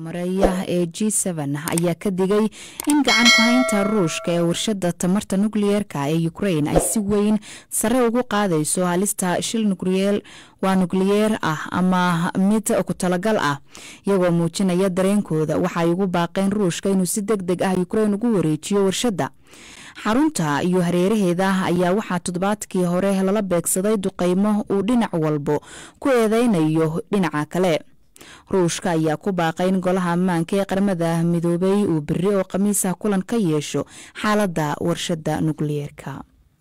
maraya ee g ayaa ka digay in gacan ku haynta ruushka ee warshada tamarta nukliyeerka ee ukrain ay si weyn sare ugu qaadayso halista shil waa nukliyeer ah ama mid ku talagal ah iyagoo muujinaya dareenkooda waxaay ugu baaqeen ruushka inuu si deg deg ah ukrain ugu wareejiyo warshadda xarunta iyo hareeraheeda ayaa waxaa toddobaadkii hore lala beegsaday duqeymo uu dhinac walbo ku eedeynayo dhinaca kale ruushka ayaa ku baaqay in golaha ammaanka ee qaramada midoobay uu beri oo khamiisa kulan ka yeesho xaaladda warshadda nukliyeerka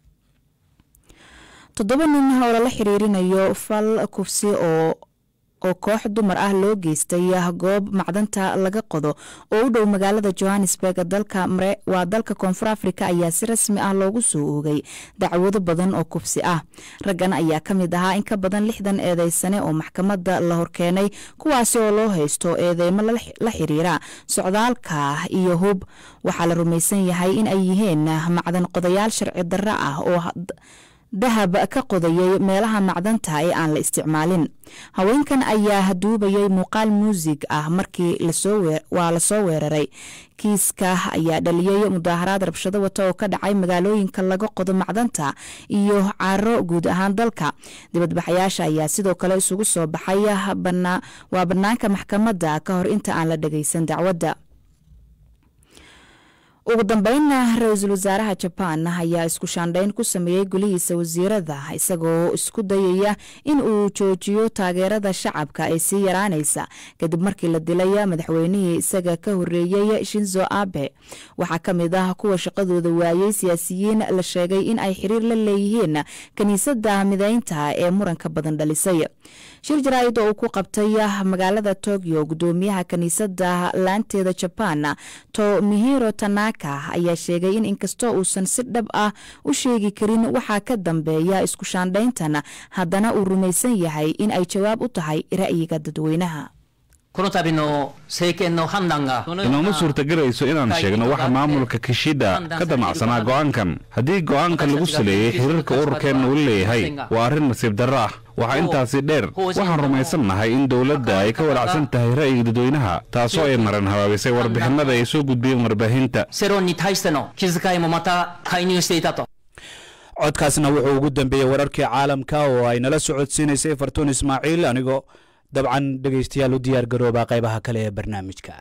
toddoba nin oo lala xiriirinayo fal kufsi oo oo koox dumar ah loo geystay goob macdanta laga qodo oo u dhow magaalada johannesburg waa dalka koonfur afrika ayaa si rasmi ah loogu soo oogay dacwado badan oo kufsi ah raggan ayaa ka mid ahaa in ka badan lixdan eedeysane oo maxkamadda la horkeenay kuwaasi oo loo haysto eedeymo la xiriira socdaalka iyo hub waxaa la rumaysan yahay in ay yihiin macdan qodayaal sharci darro ah oo dahab ka qodayay meelaha macdanta ee aan la isticmaalin haweenkan ayaa duubayay muuqaal muusig ah markii waa lasoo weeraray kiiska ayaa dhaliyey mudaaharaad rabshado wata oo ka dhacay magaalooyinka laga qodo macdanta iyo caro guud ahaan dalka dibadbaxayaasha ayaa sidoo kale isugu soo baxay waa banaanka maxkamadda ka hor inta aan la dhageysan dacwadda ugu dambeynna ra-iisul wasaaraha jabaan ayaa isku shaandhayn ku sameeyey golihiisa wasiirada isagoo isku dayaya in uu joojiyo taageerada shacabka ee sii yaraanaysa kadib markii la dilay madaxweynihii isaga ka horeeyey shinzo abe waxaa ka mid ah kuwa shaqadooda waayey siyaasiyiin la sheegay in ay xiriir la leeyihiin kiniisadda mideynta ee muranka badan dhalisay shir jaraa'id oo uu ku qabtay magaalada tokyo gudoomiyaha kiniisadda laanteeda jabaan tomihiro tanaka ayaa sheegay in inkastoo uusan si dhab ah u sheegi karin waxaa ka dambeeya isku shaandhayntan haddana uu rumaysan yahay in ay jawaab u tahay ra'yiga dadweynaha inooma suurtagelayso inaan sheegno waxa maamulka kishida ka damacsanaa go'aankan haddii go'aankan lagu saleeyey xiriirka ururkeenna uu leeyahay waa arrin nasiib darro ah waxaa intaasi dheer waxaan rumaysan nahay in dowladda ay ka walacsan tahay ra'yiga dadweynaha taasoo ay maran habaabisay warbixinada ay soo gudbiyeen warbaahinta codkaasna wuxuu ugu dambeeyey wararkii caalamka oo ay nala socodsiinaysay fartuun ismaaciil anigoo dabcan dhegaystayaal u diyaar garoobaa qaybaha kale ee barnaamijka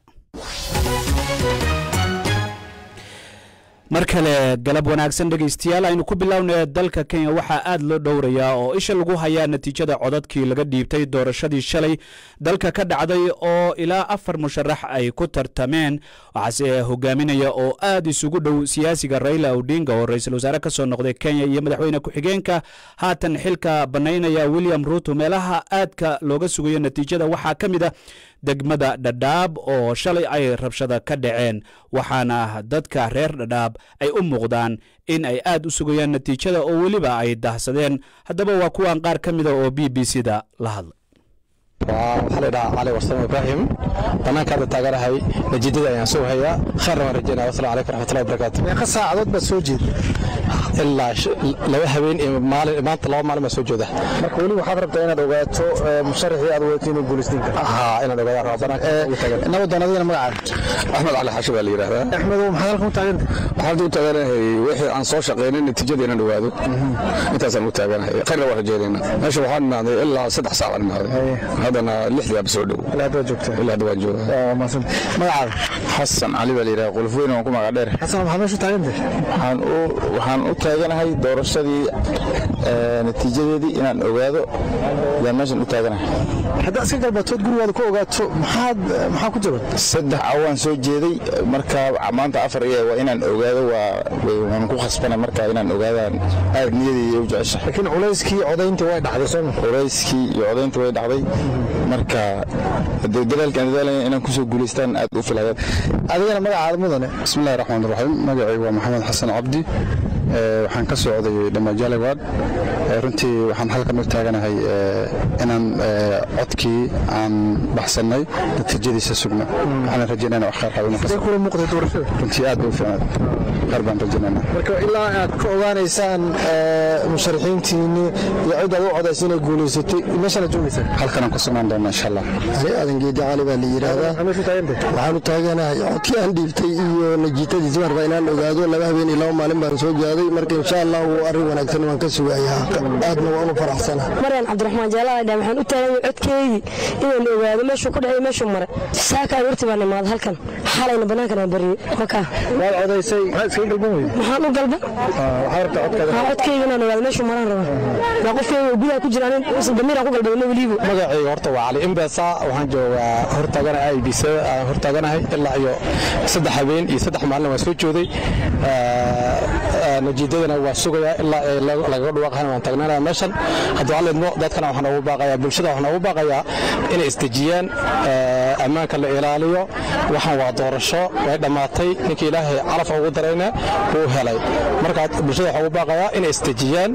mar kale galab wanaagsan dhegaystayaal aynu ku bilownay dalka kenya waxaa aad loo dhowrayaa oo isha lagu hayaa natiijada codadkii laga dhiibtay doorashadii shalay dalka ka dhacday oo ilaa afar musharax ay ku tartameen waxaase hogaaminaya oo aad isugu dhow siyaasiga raila odinga oo ra-iisul wasaare ka soo noqday kenya iyo madaxweyne ku-xigeenka haatan xilka bannaynaya william ruuto meelaha aadka looga sugayo natiijada waxaa ka mid a degmada dhadhaab oo shalay ay rabshada ka dhaceen waxaana dadka reer dhadhaab ay u muuqdaan in ay aad u sugayaan natiijada oo weliba ay dahsadeen haddaba waa kuwan qaar ka mida oo b b c da la hadlay waxaa la dhahaa cali warsamo ibraahim banaanka hadda taaganahay natiijada ayaan soo hayaa khayrna waan rajeynaya wasalaamu calaykum raxmatullahi wabarakaatu meeqa saacadood baad soo jeeda ilaa laba habeen iyo maalin maanta laba maalin baan soo jooda marka weli waxaad rabtaa inaad ogaato musharaxii aad wadato inuu guulaysiin karo haa inaad ogaadaan raba banaanka ugu taagan nabadoon adigana magacaaga axmed cali xashi baa la yidhahdaa axmedow maxaad halkan u taaganta waxaan u taaganahay wixii aan soo shaqaynay natiijada inaan ogaado intaasaan u taaganahay khayrna waan rajeynayna meesha waxaan imaaday ilaa saddex saac baan imaaday haddana lixdii aaba soo dhow ilaa hadda waad joogtaa ilaa hadda waan joogaa waa mahadsan magacaaga xasan cali baa la yidhahdaa qolf weyn waan ku magac dheer xasan maxaad meesha u taaganta waxaan u waxaan u taaganahay doorashadii natiijadeedii inaan ogaado yaan meeshan u taaganahay haddaad iska galbatood gurigaada ku ogaato maxaad maxaa ku jaban saddex cawaan soo jeeday marka maanta afar iyo waa inaan ogaado waa waan ku khasbanay marka inaan ogaadaan aad niyadii u jeceshahay laakiin culayskii codayntii way dhacday soo ma culayskii iyo codaynta way dhacday marka dadaalkaan dadaalaya inaan kusoo guulaystaan aad u filayaan adigana magacaada mudane bismillahi raxmaan raxiim magacaygu waa maxamed xasan cabdi waxaan ka socday dhammaajaalewad runtii waxaan halkan u taaganahay inaan codkii aan baxsannay natiijadiisa sugno waxaan rajaynayna wax khayr kula muuqday doorashada runtii aad bay u fiicnaad khayr baan rajaynaynaa marka ilaa aad ka ogaanaysaan musharaxiintiinni iyo cid aad u codaysa inay guulaysatay meeshaan aad joogaysaa halkan aan ku sugnaan doona insha allah ani aadan geedi cali baa la yidhaahdaa waxaan u taaganahay codkii aan dhiibtay iyo najiitadiisa waan rabaa inaan ogaado laba habeen iyo laba maalin baan soo gaaday marka insha allah wuu arrin wanaagsan waan ka sugayaa aadna waan u faraxsana maryan cabdiraxmaan jaalaadha waxaan u taaganya codkeydii inaan ogaado meeshuu ku dhacay meeshuu maray saaka aroortii baan imaaday halkan xalayna banaankan aan bariyey wakaa waad codaysay maxaad iskaga galban weyday maxaan u galba waxaa rabta codkaada waxaa codkeyga inaan ogaado meeshuu maraan raba waa qofkeyga gudaha ku jira anin damiiraan ku galbadana weliibu magacayga horta waa cali imbesa waxaan joogaa hortaagana i b c aan hortaaganahay ilaa iyo saddex habeen iyo saddex maalin waan soo jooday najiidadana waa sugayaa ilaa lagaga dhawaaqahan waan taagnaanaya meeshan haddii waxaa leedmo dadkana waxaan ugu baaqayaa bulshada waxaan ugu baaqayaa inay isdejiyaan ammaanka la ilaaliyo waxaan waa doorasho way dhammaatay ninkii ilaahay calaf ugu darayna wuu helay marka bulshada waxaan ugu baaqayaa inay isdejiyaan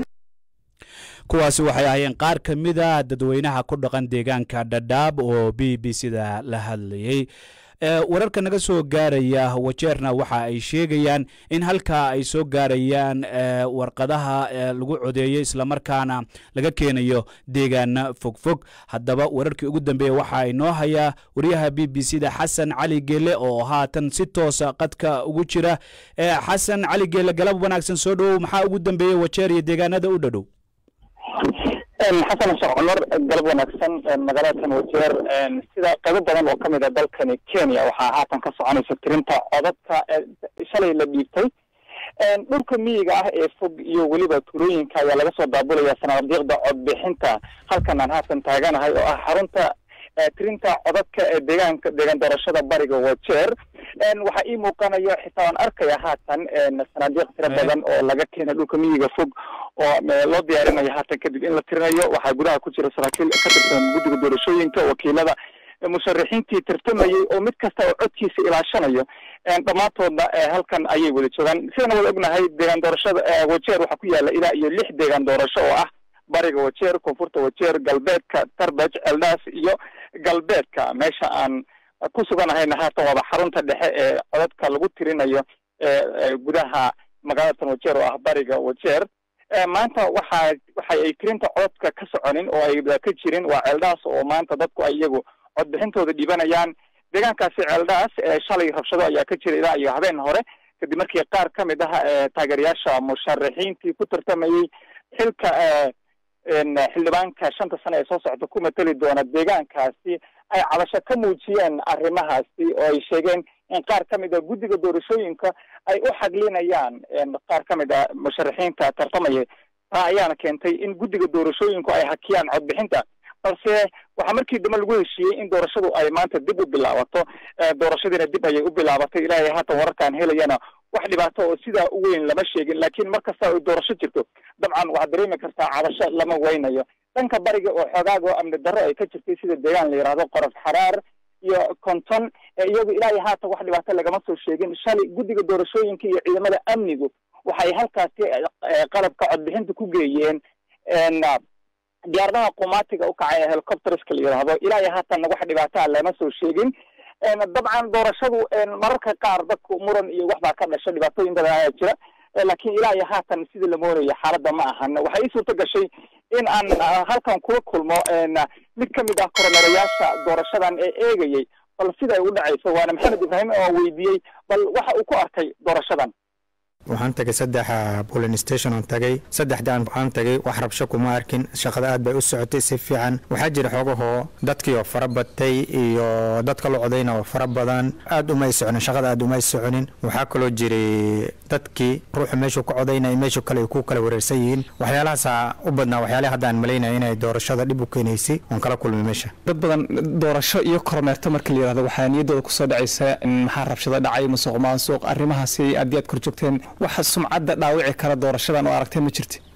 kuwaasi waxay ahaayeen qaar ka mid a dadweynaha ku dhaqan deegaanka dhadhaab oo b b c-da la hadlayey wararka naga soo gaaraya wajeerna waxa ay sheegayaan in halkaa ay soo gaarayaan warqadaha lagu codeeyey islamarkaana laga keenayo deegaana fogfog haddaba wararkii ugu dambeeya waxa ay noo hayaa wariyaha b b c da xasan cali geele oo haatan si toosa qadka ugu jira xasan cali geele galab wanaagsan soo dhowow maxaa ugu dambeeyey wajeer iyo deegaanada u dhadhow xasan sheekh cumar galab wanaagsan magaalada wajeer sida qaybo badan oo ka mid a dalkani kenya waxaa haatan ka soconaysa tirinta codadka shalay la dhiibtay dhulka miyiga ah ee fog iyo weliba tuulooyinka ayaa laga soo daabulaya sanadiiqda codbixinta halkan aan haatan taaganahay oo ah xarunta tirinta codadka ee deegaanka deegaan doorashada bariga wajeer waxaa ii muuqanayo xitaa waan arkaya haatan sanaadiiq tiro badan oo laga keenay dhulka miyiga fog oo loo diyaarinayo haatan kadib in la tirinayo waxaa gudaha ku jira saraakiil ka tirsan guddiga doorashooyinka wakiilada musharaxiintii tartamayey oo mid kasta oo codkiisa ilaashanayo dhammaantoodna halkan ayay wada joogaan sidana wada ognahay deegaan doorashada wajeer waxaa ku yaala ilaa iyo lix deegaan doorasho oo ah bariga wajeer koonfurta wajeer galbeedka tarbaj eldaas iyo galbeedka meesha aan ku suganahayna haatan waaba xarunta dhexe ee codadka lagu tirinayo gudaha magaalatan wajeer oo ah bariga wajeer maanta waxa waxa ay tirinta codadka ka soconin oo ay ka jirin waa ceeldaas oo maanta dadku ay iyagu codbixintooda dhibanayaan deegaankaasi ceeldaas shalay rabshado ayaa ka jira ilaa iyo habeen hore kadib markii qaar ka mid ah taageerayaasha musharaxiintii ku tartamayey xilka xildhibaanka shanta sane ee soo socda ku mateli doona deegaankaasi ay cabasho ka muujiyeen arrimahaasi oo ay sheegeen in qaar ka mid a guddiga doorashooyinka ay u xaglinayaan qaar ka mid a musharaxiinta tartamaya taa ayaana keentay in guddiga doorashooyinku ay hakiyaan codbixinta balse waxaa markii dambe lagu heshiiyey in doorashadu ay maanta dib u bilaabato doorashadiina dib ayay u bilaabatay ilaahay haatan wararkaan helayana wax dhibaato oo sidaa u weyn lama sheegin laakiin mar kasta ay doorasho jirto dabcan waxaad dareemi kartaa cabasho lama weynayo dhanka bariga oo xoogaaga oo amni darro ay ka jirtay sida deegaan la yidhaahdo qorof xaraar iyo konton iyagu ilaa iyo haatan wax dhibaato lagama soo sheegin shalay guddiga doorashooyinka iyo ciidamada amnigu waxay halkaasi qalabka codbixinta ku geeyeen diyaaradaha qumaatiga u kacay ee helicopterska la yidhaahdo ilaa iyo haatanna wax dhibaataa lama soo sheegin dabcan doorashadu mararka qaar dadku muran iyo waxbaa ka dhasha dhibaatooyin badan ayaa jira laakiin ilaa iyo haatan sidii la moonayo xaaladda ma ahan waxay ii suurto gashay in aan halkan kula kulmo mid ka mid ah koromerayaasha doorashadan ee eegayay bal sida ay u dhacayso waana maxamed ibraahim oo weydiiyey bal waxa uu ku arkay doorashadan waxaan tagay saddex bolin station on tagay saddexdaan waxaan tagay wax rabsho kuma arkin shaqada aad bay u socotay si fiican waxaa jira xoogahoo dadkii oo fara batay iyo dadka la codayna oo fara badan aad umay soconin shaqada aad umay soconin waxaa kaloo jiray dadkii ruuxu meeshuu ka codaynaya meeshuu kale ay ku kala wareersan yihiin waxyaalahaasa u badnaa waxyaalaha hadda aan malaynaya inay doorashada dhib u keenaysay oon kala kulmay meesha dad badan doorasho iyo kormeerto marka la yidhahdo waxaa niyaddooda kusoo dhacaysa maxaa rabshado dhacay musuq maasuq arrimahaasi haddii aad kor joogteen waxa sumcadda dhaawici kara doorashadan oo aragtee ma jirti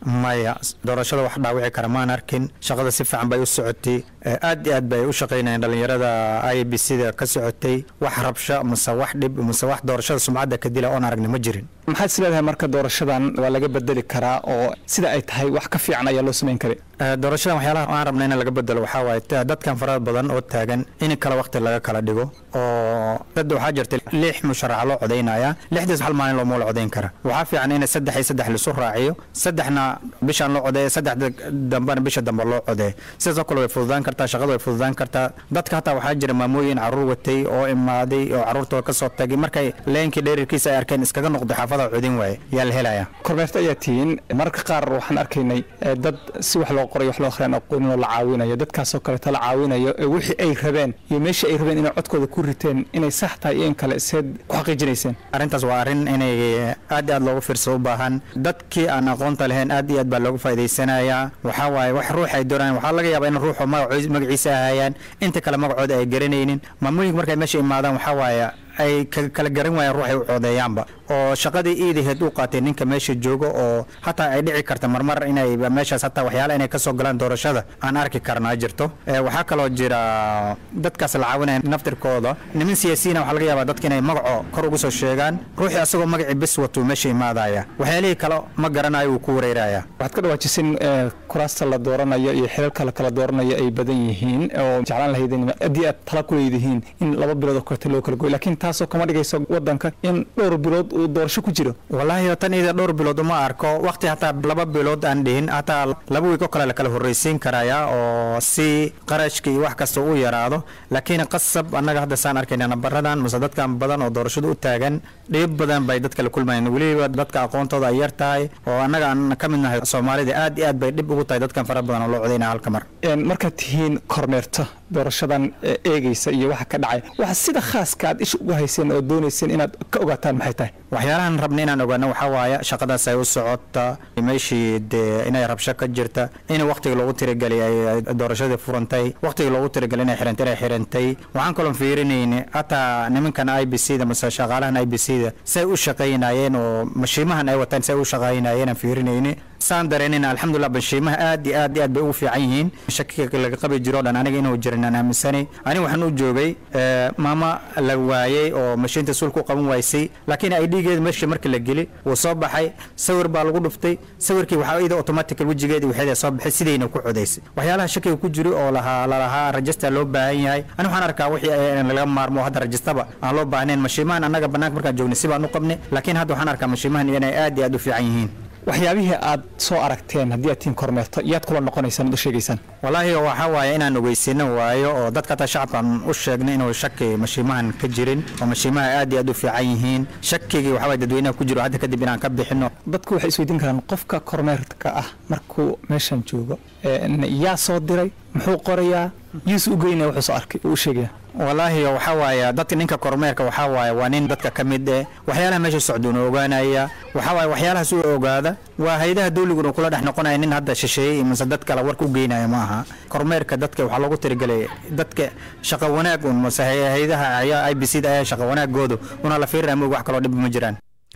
maya doorashada wax dhaawici kara maan arkin shaqada si fiican bay u socotay aad iyo aad bay u shaqaynayeen dhallinyarada i b c da ka socotay wax rabsho mase wax dhib mase wax doorashada sumcadda ka dila oon aragni ma jirin maxaad is leedahay marka doorashadan waa laga bedeli karaa oo sida ay tahay wax ka fiican ayaa loo samayn karay doorashadan waxyaalaha aan rabna in laga bedelo waxaa waaye dadkan farada badan oo taagan in kala waqti laga kala dhigo oo dad waxaa jirta lix musharaxa loo codaynaya lixdaas hal maalin looma la codayn kara waxaa fiican in saddex iyo saddex lisu raaciyo saddexna bishaan loo codeeya saddexda dambena bisha dambe loo codeeya sidaasoo kale way fududaan kartaa shaqada way fududaan kartaa dadka hataa waxaa jira maamooyin caruur watay oo imaaday oo caruurtooda kasoo tagay markay leenkii dheerirkiisa ay arkeen iskaga noqday xaafada codin waaye yaa la helaya kormeerta ayaa tihiin mararka qaar waxaan arkaynay dad si wax loo qoray wax loo akhriyaan aqoonin oo la caawinayo dadkaasoo kaleeta la caawinayo ee wixii ay rabeen iyo meeshii ay rabeen inay codkooda ku riteen inay sax tahay iyo in kale seed ku xaqiijinayseen arrintaas waa arrin inay aad iyo aad loogu fiirsado u baahan dadkii aan aqoonta lahayn aad iyo aad baa loogu faa'idaysanayaa waxaa waaye wax ruux ay doonayaan waxaa laga yaabaa in ruuxu magaciisa ahayaan inta kale magacooda ay garanaynin maamooyinka markay meesha imaadaan waxaa waaye ay kala garan waayaan ruuxay u coodeeyaanba oo shaqadii iidaheed u qaatay ninka meesha joogo oo hataa ay dhici karta marmar inay meeshaas hataa waxyaala inay kasoo galaan doorashada aan arki karnaa jirto waxaa kaloo jira dadkaas la caawinaya naftirkooda niman siyaasiyiina waxaa laga yaabaa dadka inay magaco kor ugu soo sheegaan ruuxii asagoo magacii bis watuu meesha imaadaya waxyaalihii kale ma garanayo wuu ku wareeraya waxaad ka dhawaajisin kuraasta la dooranayo iyo xilalka la kala dooranayo ay badan yihiin oo jeclaan lahaydeen haddii aad tala ku leedihiin in laba bilood oo kaleeta loo kala goy laakiin taasoo kama dhigayso wadanka in dhowr bilood uu doorasho ku jiro wallaahi tan ida dhowr bilood uma arko waqti hataa laba bilood aan dhihin hataa laba wiig oo kale la kala horreysiin karaya oo si qarashka iyo wax kasta u yaraado laakiin qasab annaga hadda saan arkayna nambaradan mase dadkan badan oo doorashada u taagan dhib badan bay dadka la kulmayeen weliba dadka aqoontooda ay yar tahay oo annaga aan ka mid nahay soomaalida aad iyo aad bay dhib ugu tahay dadkan fara badan oo loo codaynaya halka mar markaad tihiin kormeerto doorashadan eegaysa iyo waxa ka dhacay waxa sida khaaska aad isha ugu hayseen oo doonayseen inaad ka ogaataan maxay tahay waxyaalahan rabna inaan ogaano waxaa waaye shaqadaas ay u socota meeshii dee inay rabsho ka jirta in waqtiga loogu tiragelay ay doorashadii furantay waqtiga loogu tiragelay inay xirantay inay xirantay waxaan kaloo fiirinayni hataa nimankan i b c da mase shaqaalahan i b c da say u shaqaynayeen oo mashiimahan ay wataan say u shaqaynayeen aan fiirinayni saan dareenina alxamdulilah bashiimaha aad iyo aad iyo aad bay ugu fiican yihiin shakiga laga qabi jiro o dhan aniga inuu jirin aan aaminsanay aniga waxaan u joogay maama la waayey oo mashiinta suulka u qaban waysay laakiin ay dhiigeeda meesha marka la geli wuu soo baxay sawir baa lagu dhuftay sawirkii waxaa iyada automatical wejigeeda waxeeda soo baxay sidayna ku codaysay waxyaalaha shakiga ku jiro oo lahaa lalahaa rajista loo baahan yahay ani waxaan arkaa wixii laga maarmo hadda rajistaba aan loo baahnayn mashiimahan annaga bannaanka markaan joognay si baan u qabnay laakiin hadda waxaan arkaa mashiimahan inay aad iyo aad u fiican yihiin waxyaabihii aad soo aragteen haddii aad tiin kormeerto yaad kula noqonaysaan ad u sheegaysaan wallaahi waxaa waaye inaan ogeysino waayo oo dadka hataa shacabkaan u sheegnay inuu shaki mashiimahan ka jirin oo mashiimaha aad iyo aad u fiican yihiin shakigii waxaa waye dadweynaha ku jiro hadda kadib inaan ka bixino dadku waxay isweydiin karaan qofka kormeerka ah markuu meeshan joogo yaa soo diray muxuu qorayaa yuusu u geynaya wuxuu soo arkay uu u sheegaya wallaahi waxaa waaye dadka ninka kormeerka waxaa waaye waa nin dadka ka mid eh waxyaalaha meesha socduuna ogaanaya waxaa waaye waxyaalahaas uu ogaada waa hayadaha dawliguna kula dhex noqonaya nin hadda shisheeyey mase dad kale warka u geynaya ma aha kormeerka dadka waxaa loogu tirigelay dadka shaqo wanaag un mase hayadaha i b c da ayaa shaqo wanaagoodu una la fiirinaya moog wax kaloo dhib ma jiraan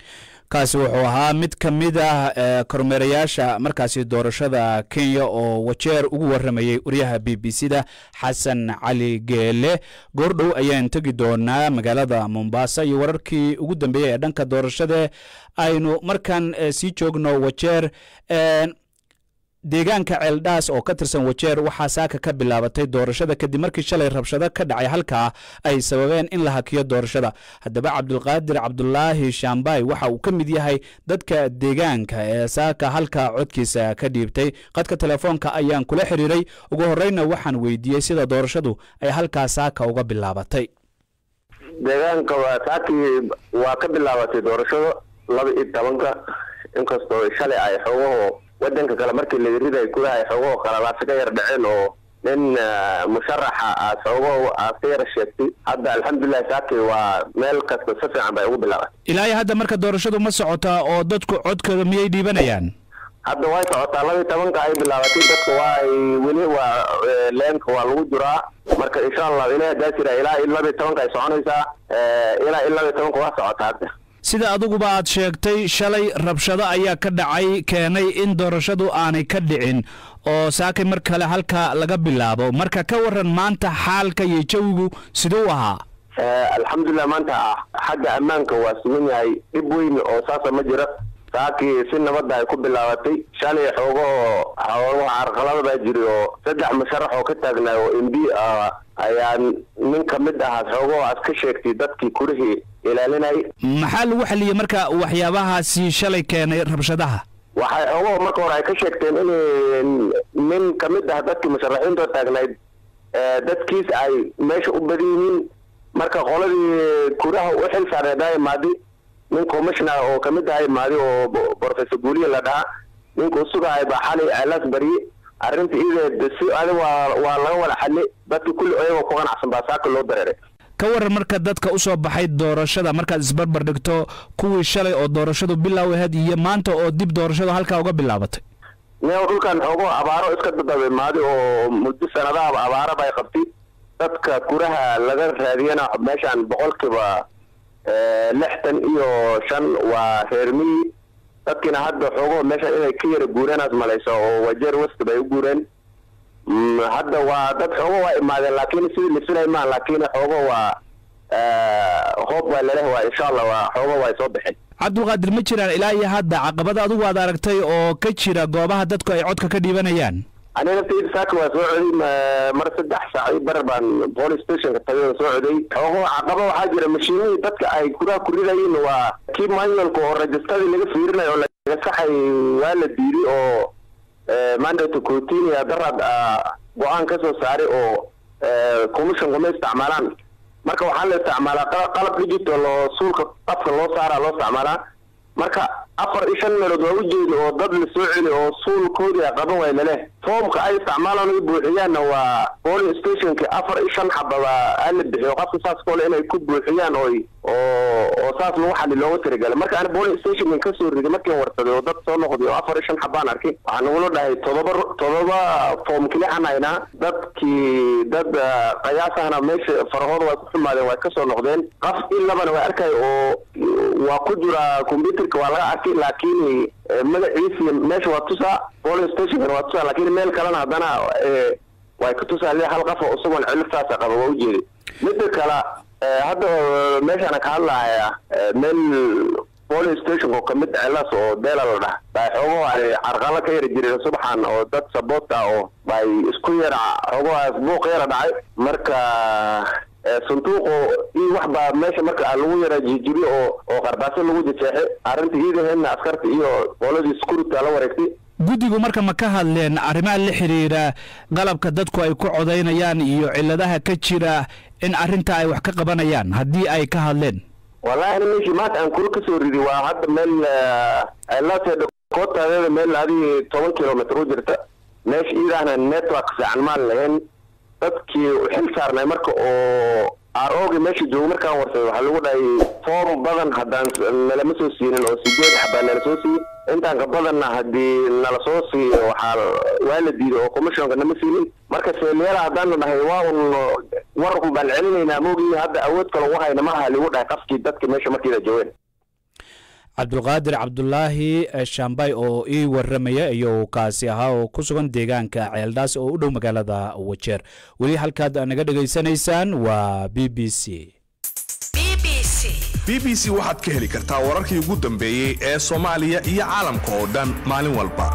kaasi wuxuu ahaa mid ka mid ah kormeerayaasha markaasi doorashada kenya oo wajeer ugu waramayey waryaha b b c da xasan cali geele goordhow ayaan tegi doonaa magaalada mombasa iyo wararkii ugu dambeeyey ee dhanka doorashada aynu markan sii joogno wajeer deegaanka ceeldhaas oo ka tirsan wajeer waxaa saaka ka bilaabatay doorashada kadib markii shalay rabshado ka dhacay halkaa ay sababeen in la hakiyo doorashada haddaba cabdulqaadir cabdulaahi shaambay waxa uu ka mid yahay dadka deegaanka ee saaka halkaa codkiisa ka dhiibtay qadka telefoonka ayaan kula xiriiray ugu horeyna waxaan weydiiyey sida doorashadu ay halkaa saaka uga bilaabatay deegaanka waa saakii waa ka bilaabatay doorashada laba iyo tobanka inkastoo shalay ay xoogaho wadanka kale markii la riday gudaha ay xoogaho qalalaasa ka yar dhaceen oo nin musharaxa aad xoogaho aad ka yar sheegtay hadda alxamdulilah saakii waa meel kasta si fiican bay ugu bilaabatay ilaa iyo hadda marka doorashadu ma socotaa oo dadku codkooda miyay dhiibanayaan hadda way socotaa laba iyo tobanka ay bilaabatay dadka waa ay weli waa leenka waa lagu jiraa marka insha allah ilaah hadaa jira ilaa iyo laba iyo tobanka ay soconaysaa ilaa iyo laba iyo tobanka waa socotaa hadda sida adiguba aad sheegtay shalay rabshado ayaa ka dhacay keenay in doorashadu aanay ka dhicin oo saakay mar kale halka laga bilaabo marka ka waran maanta xaalka iyo jawigu siduu ahaa alxamdulilah maanta xagga ammaanka waa sugan yahay dhib weyn oo saasa ma jira saakii si nabadda ay ku bilaabatay shalay xoogahoo xoogaha carqalada baa jiri oo saddex musharax oo ka taagnaa oo m b ah ayaa nin ka mid ahaa xoogahoo aad ka sheegtay dadkii kurihii ilaalinayay maxaa lagu xaliyey marka waxyaabahaasi shalay keenay rabshadaha waxay xoogahoo marka hore ay ka sheegteen in nin ka mid ah dadkii musharaxiinta taagnayd dadkiis ay meesha u badan yihiin marka qoladii kuraha u xil saareedaa imaaday nin commissioner oo kamid aha imaaday oo professor guuliya la dhahaa ninka usugahay baa xalay ceelaas barye arrinta ideed si adi waa waa laga wada xali dadki kulli ayagoo ku qanacsan baa saaka loo dareeray ka waran marka dadka u soo baxay doorashada markaad isbarbar dhigto kuwii shalay oo doorashadu bilow ahayd iyo maanta oo dib doorashadu halkaa uga bilaabatay neo dhulkan xoogo abaaro iska dadaba imaaday oo muddo sanadaha abaara bay qabtay dadka kuraha laga raadiyana meeshaan boqolkiiba lixdan iyo shan waa reer miyi dadkiina hadda xoogo meesha inay ka yara guureenaas malayso oo wajeer west bay u guureen hadda waa dad xoogo waa imaadeen laakiin sidii la filay maa laakiin xoogo waa hoob waa laleh waa insha allah waa xoogo waa soo baxeen cabdulqaadir ma jiraan ilaa iyo hadda caqabada adigu aad aragtay oo ka jira goobaha dadku ay codka ka dhiibanayaan aniga naftayda saaka waa soo coday mar saddex saac iyo bar baan police stationka tagay oo soo coday xoogo caqaba waxaa jira mashiinihii dadka ay kuraha ku ridayiin waa kii manualka oo rajistadii laga fiirinayo oo laga saxay waa la diiday oo mandate cotinia daraad go-aan ka soo saaray oo commissionku ma isticmaalaan marka waxaa la isticmaalaa qalab digital oo suulka qafka loo saaraa loo isticmaalaa marka afar iyo shan meelood waa ujeeda oo dad la soo celi oo suulkoodii a qaban waay laleh foomka ay isticmaalaan ay buuxiyaanna waa polling stationka afar iyo shan xababa ala bixiyo qofka saas kole inay ku buuxiyaan oy oo oo saas lagu xali looga tirigalay marka ani polling stationkan kasoo riday markiin warsaday oo dad soo noqday oo afar iyo shan xabaan arkay waxaa nagula dhahay todoba todoba foom kilixan haynaa dadkii dad qayaasahna meesha farahooda way ku xumaadeen way kasoo noqdeen qaf in labana way arkay oo waa ku jira computerka waa laga arkay laakiin magaciisi meesha waa tusaa polling stationkan waa tusaa laakiin meel kalena haddana way ka tusaa le hal qafa isagoon ciliftaasa qaba waa ujeeday midda kale hadda meeshaana ka hadlahaya meel polling station oo kamid celas oo beela la dhaha bay xoogaho ay carqalo ka yara jireen subaxan oo dad saboota oo bay isku yara xoogahaas buuq yara dhacay marka sanduuqo iyo wax baa meesha marka lagu yara jijibiyo oo oo qarbaaso lagu jejeexay arrinta iidaheedna askarta iyo qoladii security la wareegtay guddigu marka ma ka hadleen arrimaha la xiriira qalabka dadku ay ku codaynayaan iyo ciladaha ka jira in arrinta ay wax ka qabanayaan haddii ay ka hadleen wallahi ani meeshii maanta aan kula kasoo ridi waa hadda meel cilase kootadeeda meel adii toban kilomitr u jirta meesha iidahna network fiican maan lahayn dadkii xil saarnay marka oo arogi meesha joogo markaan warsaday waxaa lagu dhahay foom badan haddaan nalama soo siinin oo sideed xabaa nala soo siiyey intaan ka badanna haddii nala soo siiyo waxaa waa la diiday oo commissionka nama siinin marka seelyaala haddaana dhahay waa un wararku baan celinaynaa moogii hadda awood kale ugu hayna malaha lagu dhahay qafkii dadka meesha markiida joogeen cabdulqaadir cabdulaahi shaambay oo ii waramaya iyo kaasi ahaa oo ku sugan deegaanka ceeldhaas oo u dhow magaalada wajeer weli halkaad naga dhegaysanaysaan waa b b c b b c waxaad ka heli kartaa wararkii ugu dambeeyey ee soomaaliya iyo caalamka oo dhan maalin walba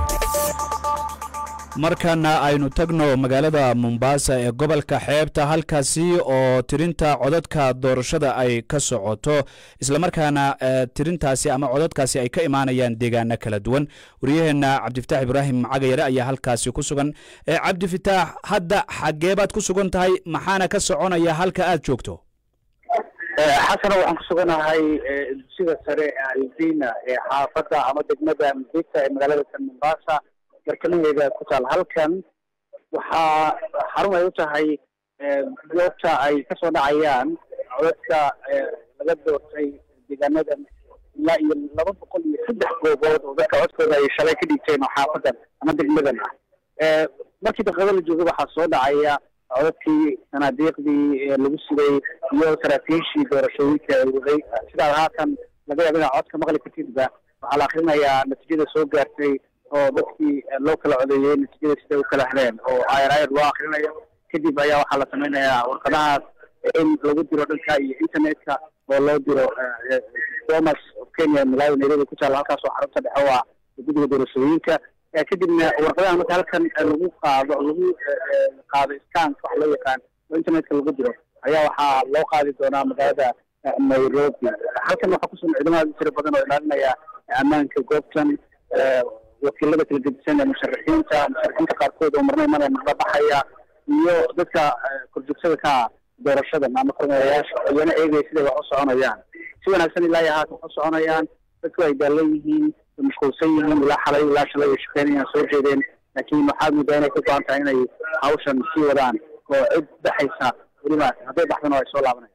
markana aynu tagno magaalada mombasa ee gobolka xeebta halkaasi oo tirinta codadka doorashada ay ka socoto islamarkaana tirintaasi ama codadkaasi ay ka imaanayaan deegaano kala duwan waryaheena cabdifitaax ibraahim cagayare ayaa halkaasi ku sugan cabdifitaax hadda xageebaad ku sugan tahay maxaana ka soconaya halka aad joogto xasana waxaan ku suganahay dugsiga sare ee alzina ee xaafadda ama degmada mudita ee magaalada san mombasa barkamaheeda ku taal halkan waxaa xarun ay u tahay goobta ay kasoo dhacayaan codadka laga doortay deegaanada ilaa iyo laba boqol iyo saddex goobood oo dadka codkooda ay shalay ka dhigteen oo xaafadan ama degmadan ah markii daqiiqada la jooga waxaa soo dhacaya codadkii sanaadiiqdii lagu sugay iyo saraakiishii doorashooyinka ay waday sidaad haatan laga yaabo inaad codka maqli kartidba waxaa la akrinayaa natiijada soo gaartay oo dadkii loo kala codeeyey natiijada siday u kala heleen oo ayar ayar loo akrinayo kadib ayaa waxaa la samaynayaa warqadahaas in lagu diro dhanka iyo internetka oo loo diro bomas of kenya malawi nairobi ku taala halkaas oo xarunta dhexe waa guddiga doorashooyinka kadibna warqadaha marka halkan lagu qaado lagu qaado scanka wax loo yaqaan oo internetka lagu diro ayaa waxaa loo qaadi doonaa magaalada nairobi halkan waxaa kusugan ciidamada tiro badan oo ilaalinaya ammaanka goobtan wakiilada kala gedisan ee musharaxiinta musharaxiinta qaarkood oo marna imanaya marna baxaya iyo dadka korjoogsada ka doorashadan ama kormeerayaasha iyana eegaya siday wax u soconayaan si wanaagsan ilaa iyo haatan wax u soconayaan dadku ay daalan yihiin mashquulsan yihiin ilaa xalay ilaa shalay ay shaqeynayaan soo jeedeen laakiin waxaad moodaa inay ka go-an tahay inay hawshan sii wadaan oo cid baxaysa weliba hadday baxdana ay soo laabanayaan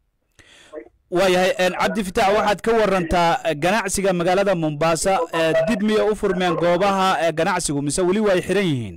waayahay cabdi fitaax waxaad ka warantaa ganacsiga magaalada mombasa dib miya u furmeen goobaha ganacsigu mise weli waa ay xiran yihiin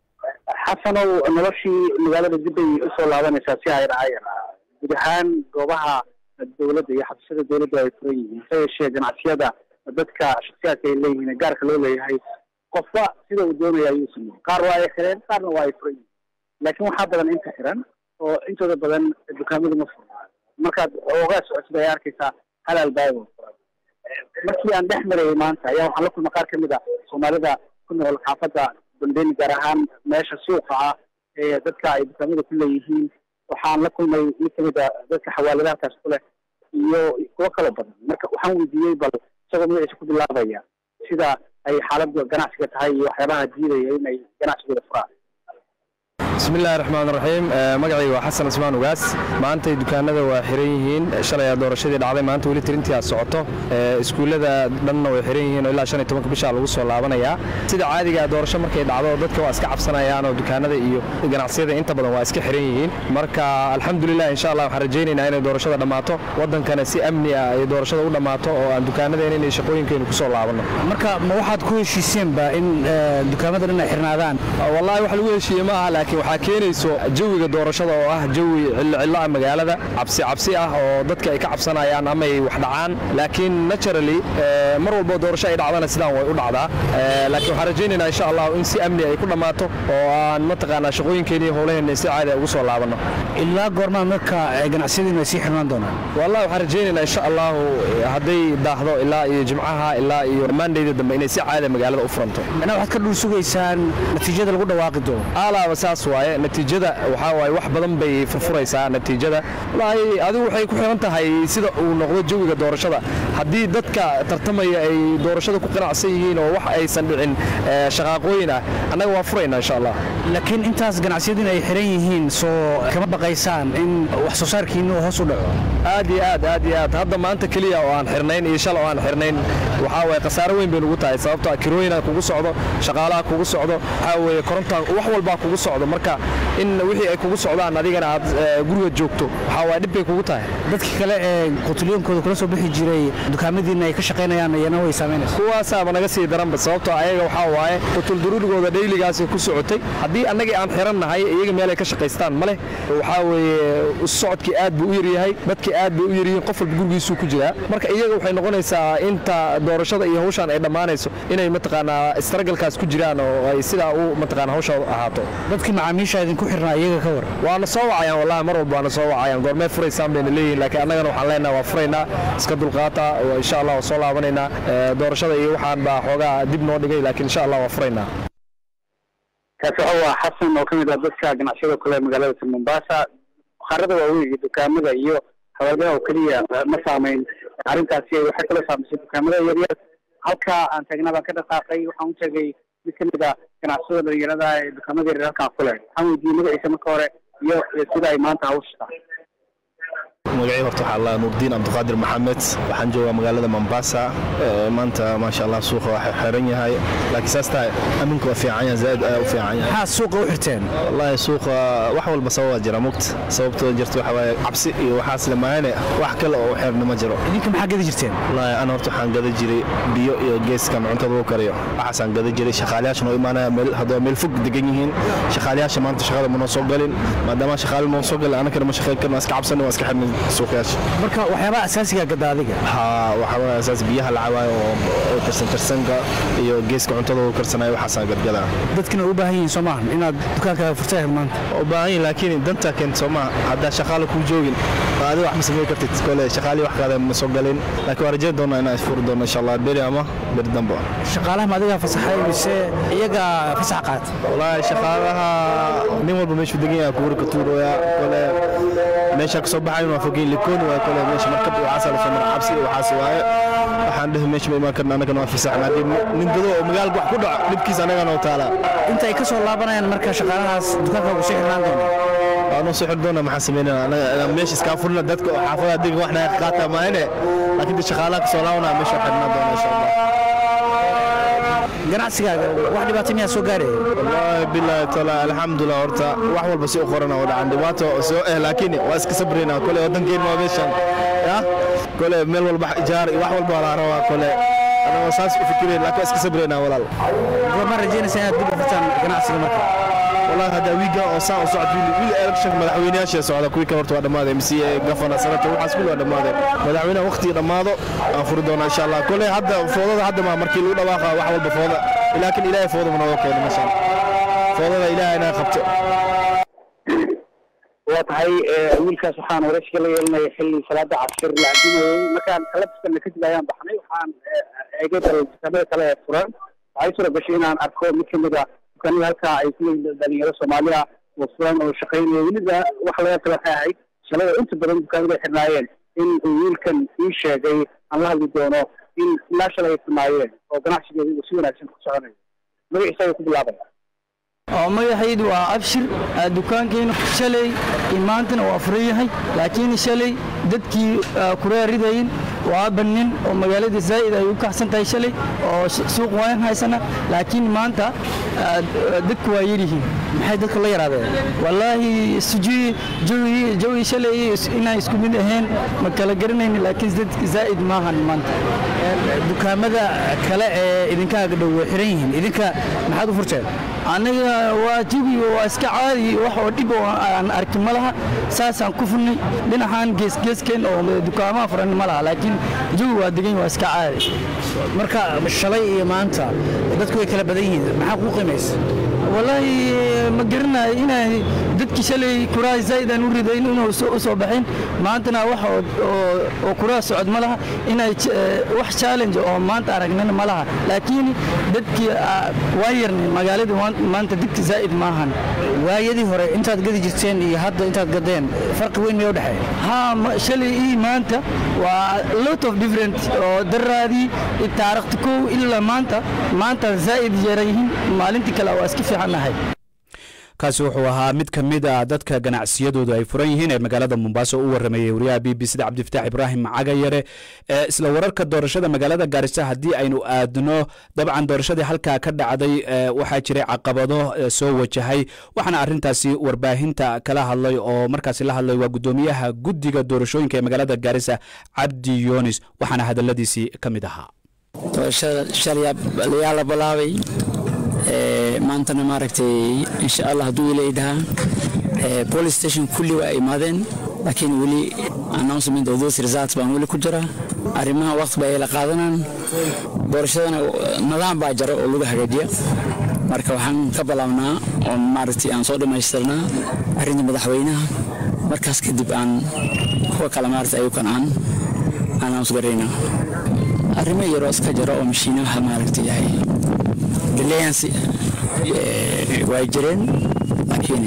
xasanow noloshii magaalada dib bay usoo laabanaysaa si hayr hayar guud ahaan goobaha dowladda iyo xabsiyada dowladda ay furan yihiin hase yeeshee ganacsiyada dadka shaksiyaadka ay leeyihiin gaarka loo leeyahay qofba sida uu doonaya ayuu sameeyey qaar waa ay xireen qaarna waa ay furan yihiin laakiin waxaa badan inta xiran oo intooda badan dukaamadu ma furna markaad oogaa socotid ayaa arkaysaa hal albaabo furan markii aan dhex marayay maanta ayaa waxaan la kulma qaar ka mid a soomaalida ku nool xaafadda bundeni gaar ahaan meesha suuqa ah ee dadka ay dukaamada ku leeyihiin waxaan la kulmay mid kamid a dadka xawaaladaha halkaas ku leh iyo kuwo kaloo badan marka waxaan weydiiyey bal isagoo magaciisa ku bilaabaya sida ay xaaladda ganacsiga tahay iyo waxyaabaha diidaya inay ganacsigooda furaan bismillahi raxmaan raxiim magacayga waa xasan ismaan ugaas maantay dukaanada waa xiran yihiin shalay doorashadii dhacday maanta weli tirintii aad socoto iskuullada dhanna way xiran yihiin oo ilaa shan iyo tobanka bishaa lagu soo laabanayaa sida caadiga doorasho markay dhacdo dadka waa iska cabsanayaan oo dukaanada iyo ganacsiyada inta badan waa iska xiran yihiin marka alxamdulilah insha allah waxaan rajaynaynaa inay doorashada dhammaato wadankana si amni ah ay doorashada u dhammaato oo aan dukaanadeena inay shaqooyinkeenu ku soo laabanno marka ma waxaad ku heshiiseenba in dukaamada dhan ay xirnaadaan wallahi wax lagu heshiiye ma aha laakiin waxaa keenayso jawiga doorashada oo ah jawi cillo ah magaalada cabsi cabsi ah oo dadka ay ka cabsanayaan ama ay wax dhacaan laakiin naturally mar walbo doorasho ay dhacdana sidaan way u dhacdaa laakiin waxaan rajaynaynaa insha allah in si amni ay ku dhammaato oo aan mataqaanaa shaqooyinkeena iyo howlaheena si caadi ugu soo laabanno ilaa goormaa marka ganacsiyadiinu ay sii xirnaan doonaan wallahi waxaan rajaynaynaa insha allahu hadday daahdo ilaa iyo jimcaha ilaa iyo maandayda dambe inay si caadi magaalada u furanto macnaa waxaad ka dhul sugaysaan natiijada lagu dhawaaqi doono alaaba saas waaye natiijada waxaa waaye wax badan bay furfuraysaa natiijada wallaahi adigu waxay ku xiran tahay sida uu noqdo jawiga doorashada haddii dadka tartamaya ay doorashada ku qanacsan yihiin oo wax aysan dhicin shaqaaqooyin ah annaga waa furaynaa insha allah laakiin intaas ganacsiyadiin ay xiran yihiin soo kama baqaysaan in wax soo saarkiinu hoos u dhaco aad iyo aad aad iyo aad hadda maanta keliya oo aan xirnayn iyo shala oo aan xirnayn waxaa waaye khasaaro weyn bay nugu tahay sababtoo kirooyinaa kugu socdo shaqaalaha kugu socdo waxaa weeye korontaa wax walbaa kugu socdo marka in wixii ay kugu socdaan adigana aad guriga joogto waxaa waaye dhib bay kugu tahay dadkii kale ee qutulyoonkooda kula soo bixi jiray dukaamadiina ay ka shaqaynayaan iyana way saameynaysa kuwaasaaba naga sii daranba sababtoo ayaga waxaa waaye qutulduruurigooda dhayligaasi ku socotay haddii annagii aan xirannahay iyaga meel ay ka shaqaystaan ma leh waxaa weeye socodkii aad buu u yaryahay dadkii aad bay u yaryihiin qof walba gurigiisuu ku jiraa marka iyaga waxay noqonaysaa inta doorashada iyo hawshaan ay dhammaanayso inay mataqaanaa istaragalkaas ku jiraan oo ay sidaa u mataqaana hawsha ahaato dadkii macaamiisha idinku xirnaa iyaga ka war waana soo wacayaan wallahi mar walba waana soo wacayaan goormee furaysaan bayna leeyihin laakiin annagana waxaan leenahay waa furaynaa iska dulqaata insha allah waa soo laabanaynaa doorashada iyo waxaan baa xoogaa dib noo dhigay laakiin insha allah waa furaynaa kaasi waxa waa xasan oo ka mid ah dadka ganacsiyada kule magaalada mombasa bakhaarada waaweyn iyo dukaamada iyo xawaaladaha oo keliya ma saamayn arrintaasi waxay kala saamaysay dukaamada yaryar halka aan taagnaa baan ka dhaqaaqay waxaan u tegay mid ka mid a ganacsiyada dhalinyarada ee dukaamada yaryar halkaan ku leh waxaan weydiiyey magaciisa marka hore iyo sida ay maanta hawsha tahay magacii horta waxaa la nuurdiin cabdiqaadir maxamed waxaan joogaa magaalada mombasa maanta maasha allah suuqa waa xiran yahay laakiin saas tahay aminku waa fiican yahay zaaid ayaa u fiican yahay maxaa suuqa u xirteen wallaahi suuqa wax walba sababaa jira mugt sababtoo jirta waxa waaye cabsi iyo waxaas le maahane wax kale oo xirna ma jiro idinka maxaa gada jirteen wallaahi ana horta waxaan gada jiray biyo iyo geeskan cuntada lagu kariyo waxaasaan gada jiray shaqaalayaasha noo imaanaya meel haddaba meel fog degan yihiin shaqaalayaasha maanta shaqada ma noo soo galin maadaama shaqaale noo soo galin anakana ma shaqayn karno iska cabsani waa iska xirnay suuqyaasha marka waxyaabaha asaasiga gada adiga ha waxaa asaas biyaha la cabaayo oo karsan karsanka iyo geeska cuntada uu karsanayo waxaasaan gadgadaa dadkina u baahan yihiin soo maahan inaad dukaankaaga furtay maanta u baahan yihin laakiin danta keenta soo maaha haddaa shaqaale kuu joogin adiga wax ma samayn kartid kole shaqaalii wax kaada ma soo galin laakiin waan rajayn doonaa inaan furi doono insha allah beri ama beri dambe shaqaalaha ma adigaa fasaxay mise iyaga fasax qaat wallaahi shaqaalaha nin walba meeshuu degan yahay kuwari ka tuurooya kole meesha kasoo baxayn waa fogeyn likooni waay kole meesha markab iyo waxaasa lasoo mara xabsi iyo waxaas waaye waxaan dhehi meesha ma imaan karna annagana waa fasaxna haddii nin dado oo magaalka wax ku dhaco dhibkiisa annagana oo taalaa intay ka soo laabanayaan marka shaqaalahaas dukaanka ugu soo xirnaan doona waanoo soo xir doona maxaan samaynana meesha iskaa furina dadka oo xaafada adiga wax naga qaata maahine laakiin de shaqaalaha kasoo laabanaya meesha xirnaan doona insha allah ganacsigaaga wax dhibaato miyaa soo gaaraya wallaahi bilaahi taala alxamdulilah horta wax walba si u qorana oo dhacan dhibaato soo eh laakiin waa iska sabrayna kole waddankeena waa meeshan ya kole meel walba ijaar iyo wax walba waa la rabaa kole anagoo saas u fikirayn laakiin waa iska sabraynaa walaal ma rajaynaysaa inaad dib u furtaan ganacsiga marka والله هذا ويجا او ساعه وصعد ويل الكشن مدحوينياش سocda kuwii ka horta waa dhamaaday MC gafana sanadka waxaas kullu waa dhamaaday madaxweynaha waqti dhamaado aan furi doona insha Allah kulli hadda foodada hadda ma markii lagu dhawaaqa wax walba fooda laakiin ilaahay fooda mana oo keenay masha foodada ilaahay inaa qabto waa tahay wiilkaas waxaan waraysiga la yeelinaya xilli salaada cashir la adinayay markaan kalabiskan kadib ayaan baxnay waxaan eegay bal dukaamada kale ee furan waxay suura gashay inaan arko mid kamid a dukaanada halkaa ay ku leeyihiin dhalinyaro soomaaliya oo furan oo shaqaynaya weliba waxa laga tala waxay ahayd shalada inta badan dukaamada ay xirnaayeen in uu wiilkan ii sheegay aan la hadli doono in ilaa shalay ay furnaayeen oo ganacsigeeda uu si wanaagsan ku soconayo magaciisa ayuu ku bilaabaya oo magacaydu waa abshir dukaankeennu shalay iyo maantana waa furan yahay laakiin shalay dadkii kureeridayin waa bannin oo magaalada zaa'id ay u kaxsan tahay shalay oo suuq waan haysana laakiin maanta dadku waa yaryihiin maxay dadku la yaraadeen wallaahi sujui jawi jawi shalay inaan isku mid ahayn ma kala garanayni laakiin dadka zaa'id maahan maanta dukaamada kale ee idinkaaga dhow way xiran yihiin idinka maxaad u furteen aniga waa jawi waa iska caadi wax oo dhib oo aan arkin ma laha saasaan ku furnay dhinacan geesgeeskeen oo dukaamaha furan ma laha laakiin jawi waa degan waa iska caadi marka shalay iyo maanta dadku way kala badan yihiin maxaa kuu qiimaysa wallaahi ma garanayo inay dadkii shalay kuraa zaa'idaan u ridayn inuu u soo baxeen maantana wax oo kuraa socod ma laha inay wax challenge oo maanta aragnana ma laha laakiin dadkii waa yarnay magaalada maanta dadki zaa'id maahan waayadii hore intaad gadi jirteen iyo hadda intaad gadeen farqi weyn miyaa u dhexeeya ha shalay iyo maanta waa lot of different oo daraadii taarikhta kow ilaa maanta maanta zaa'id yarayihiin maalintii kale waa iska fiicannahay kaasi wuxuu ahaa mid ka mid a dadka ganacsiyadoodu ay furan yihiin ee magaalada mombaaso u waramayey wariyaha b b c da cabdifataax ibraahim cagayare ee isla wararka doorashada magaalada gaarisa haddii aynu aadno dabcan doorashadii halkaa ka dhacday waxaa jiray caqabado soo wajahay waxaana arintaasi warbaahinta kala hadlay oo markaasi la hadlay waa gudoomiyaha guddiga doorashooyinka ee magaalada gaarisa cabdi yunis waxaana hadaladiisii ka mid ahaa doorashada shalay layaa la bilaabay maantana maaragtay insha allah hadduu ila idhahaa police station kulli waa imaadeen laakiin weli announcement of those results baan weli ku jira arrimaha waqti ba ay la qaadanaan doorashadana nidaam baa jara oo lagu hagaajiya marka waxaan ka bilaabnaa oon maaragtay aan soo dhammaystirnaa arrinta madaxweynaha markaas kadib aan kuwa kale maaragtay ayukan aan announce garaynaa arrimo yaroo iska jira oo mashiinaha maaragtay yahay delayancy way jireen laakiin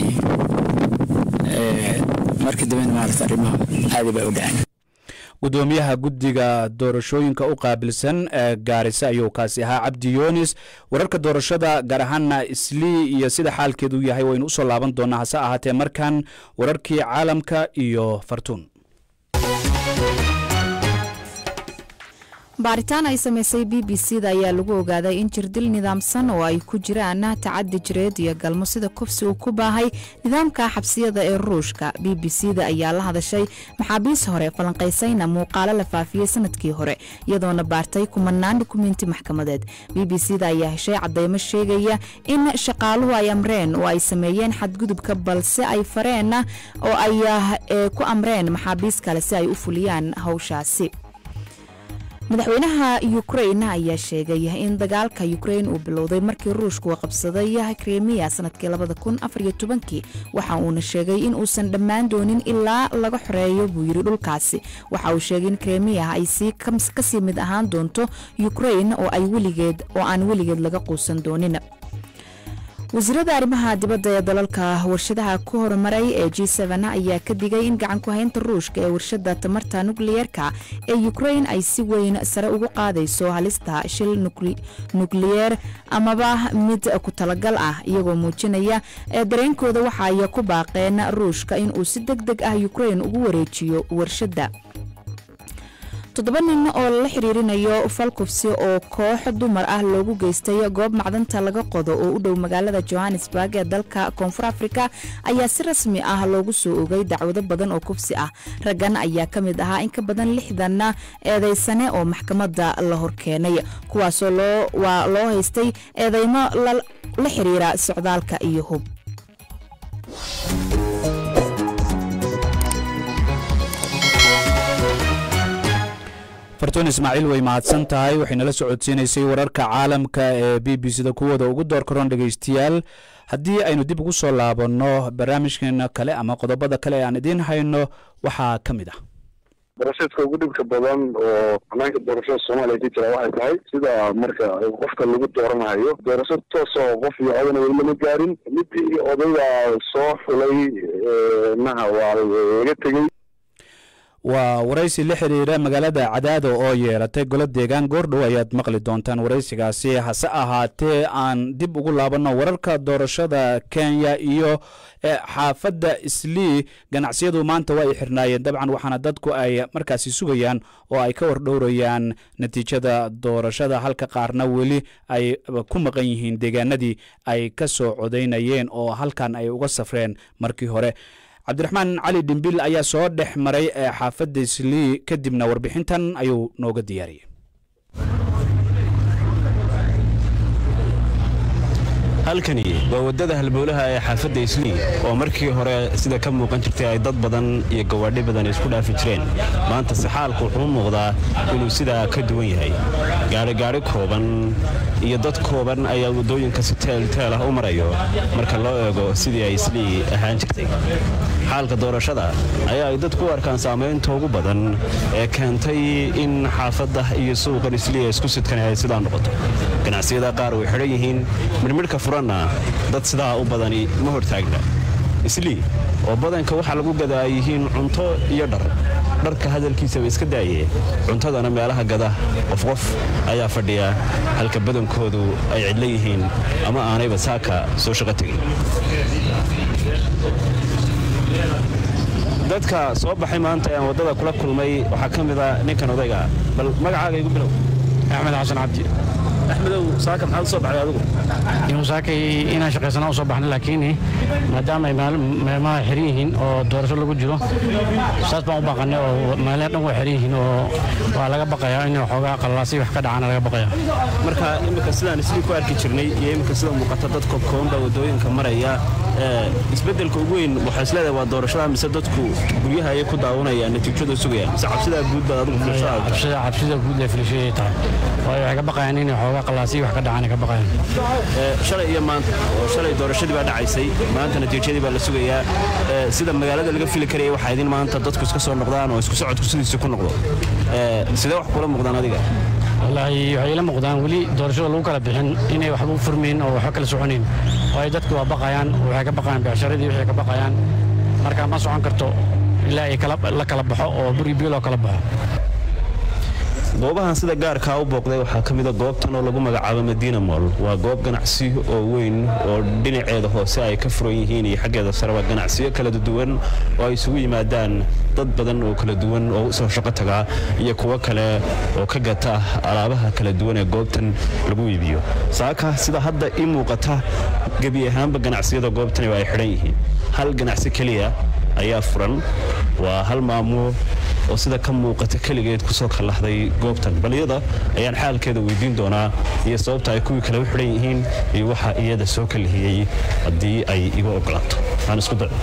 markii dambena maaragta arrimaha caadi bay u dhaceen gudoomiyaha guddiga doorashooyinka u qaabilsan ee gaarisa ayuu kaasi ahaa cabdi yunis wararka doorashada gaar ahaana islii iyo sida xaalkeedu yahay waynu usoo laaban doonaa hase ahaatee markan wararkii caalamka iyo fartuun baaritaan ay samaysay b b c da ayaa lagu ogaaday in jirdil nidaamsan oo ay ku jiraan tacadi jireed iyo galmo sida kufsi uu ku baahay nidaamka xabsiyada ee ruushka b b c da ayaa la hadashay maxaabiis hore falanqaysayna muuqaalo la faafiyey sanadkii hore iyadoona baartay kumanaan dukumenti maxkamadeed b b c da ayaa heshay cadeymo sheegaya in shaqaaluhu ay amreen oo ay sameeyeen xadgudubka balse ay fareen oo ay ku amreen maxaabiis kale si ay u fuliyaan hawshaasi madaxweynaha ukrain ayaa sheegay in dagaalka ukrain uu bilowday markii ruushku uu qabsaday kremiya sanadkii waxa uuna sheegay in uusan dhammaan doonin ilaa laga xoreeyo buu yiri dhulkaasi waxa uu sheegay in kremiya ay kasii mid ahaan doonto ukrain oo aan weligeed laga quusan doonin wasiirada arrimaha dibadda ee dalalka warshadaha ku horumaray ee g ayaa ka digay in gacan ku haynta ruushka ee warshada tamarta nukliyeerka ee ukrain ay si weyn sare ugu qaadayso halista shil nukliyeer amaba mid ku talagal ah iyagoo muujinaya ee dareenkooda waxa ay ku baaqeen ruushka in uu si deg deg ah ukrain ugu wareejiyo warshadda toddoba nin oo lala xiriirinayo falkufsi oo koox dumar ah loogu geystay goob macdanta laga qodo oo u dhow magaalada johannesburg ee dalka koonfur afrika ayaa si rasmi ah loogu soo ogay dacwado badan oo kufsi ah raggan ayaa ka mid ahaa in ka badan lixdan eedeysane oo maxkamadda la horkeenay kuwaasoo loo haystay eedeymo la xiriira socdaalka iyo hub fartuun ismaaciil way mahadsan tahay waxay nala socodsiinaysay wararka caalamka ee b b c da kuwooda ugu door karoon dhegaystayaal haddii aynu dib ugu soo laabanno barnaamijkeena kale ama qodobada kale ee aan idiin hayno waxaa ka mid ah darasheedka ugu dhibka badan oo hanaanka doorashada soomaaliya ka jira waxay tahay sida marka qofka lagu dooranayo doorasho toos oo qof iyo odana weli lama gaarin midii odayga soo xulay naha waa laga tegey waa waraysi la xiriira magaalada cadaado oo yeelatay golo deegaan goordhow ayaad maqli doontaan waraysigaasi hase ahaatee aan dib ugu laabanno wararka doorashada kenya iyo xaafadda islii ganacsiyadu maanta waa ay xirnaayeen dabcan waxaana dadku ay markaasi sugayaan oo ay ka wardhowrayaan natiijada doorashada halka qaarna weli ay ku maqan yihiin deegaanadii ay ka soo codaynayeen oo halkan ay uga safreen markii hore cabdiraxmaan cali dhimbil ayaa soo dhex maray ee xaafadda islii kadibna warbixintan ayuu nooga diyaariyey halkani waa waddada halbowlaha ee xaafadda islii oo markii hore sida ka muuqan jirtay ay dad badan iyo gawaadhi badan isku dhaafi jireen maanta se xaalku wuxuu u muuqdaa inuu sidaa ka duwan yahay gaadhigaadhi kooban iyo dad kooban ayaa waddooyinka si teelteel ah u marayo marka loo eego sidii ay islii ahaan jirtay xaalka doorashada ayaa ay dadku u arkaan saamaynta ugu badan ee keentay in xaafadda iyo suuqan islii ee isku sidkan ay sidaa noqoto ganacsiyada qaar way xidhan yihiin midhmidhka furanna dad sidaa u badani ma hortaagna islii oo badanka waxaa lagu gadaa yihiin cunto iyo dhar dharka hadalkiisaba iska daaye cuntadana meelaha gada qof qof ayaa fadhiya halka badankoodu ay cidlo yihiin ama aanayba saaka soo shaqo tegin dadka soo baxay maanta aan waddada kula kulmay waxaa ka mid a ninkan odayga bal magacaaga igu bilow axmed xasan cabdi axmedow saaka maxaad u soo baxday adigu inuu saakay inaan shaqaysana u soo baxna laakiin maadaama ay meelmaha xiran yihiin oo doorasho lagu jiro saas baan u baqanay oo meelaha dhan waa xiran yihiin oo waa laga baqayaa in waxoogaa qallalaasay wax ka dhacana laga baqaya marka iminka sidaan islii ku arki jirnay iyo iminka sida muuqata dad koobkooban baa waddooyinka maraya isbeddelka ugu weyn waxaa isleedahay waa doorashada mise dadku guryaha ayay ku daawanayaan natiijada sugayaan mise cabsidaa guud baad adigu cabsida guud ee filashayay tahay waayo waxay ka baqayaan in waxoogaa qallalaasay wax ka dhacana ka baqayaan shalay iyo maanta oo shalay doorashadii baa dhacaysay maanta natiijadii baa la sugayaa sida magaalada laga fili karaya waxaa idin maanta dadku iska soo noqdaan oo isku socodku sidiisa ku noqdo sidee wax kula muuqdaan adiga wallaahi waxay ila muuqdaan weli doorashada lagu kala bixin inay waxba u furmayn oo waxba kala soconayn waayo dadku waa baqayaan waxay ka baqayaan becsharadii waxay ka baqayaan marka ma socon karto ilaa ay la kala baxo oo buri biyo loo kala baxo goobahan sida gaarkaa u booqday waxaa ka mida goobtan oo lagu magacaabo madiina mool waa goob ganacsi oo weyn oo dhinaceeda hoose ay ka furan yihiin iyo xaggeeda sareba ganacsiyo kala duwan oo ay isugu yimaadaan dad badan oo kala duwan oo usoo shaqo tagaa iyo kuwo kale oo ka gata alaabaha kala duwan ee goobtan lagu iibiyo saaka sida hadda ii muuqata gebi ahaanba ganacsiyada goobtani waa ay xidhan yihiin hal ganacsi keliya ayaa furan waa hal maamulo oo sida ka muuqata keligeed kusoo kallahday goobtan baliyada ayaan xaalkeeda weydiin doonaa iyo sababta ay kuwii kale u xidhan yihiin iyo waxa iyada soo kalihiyey haddii ay iga ogolaato aan isku dayo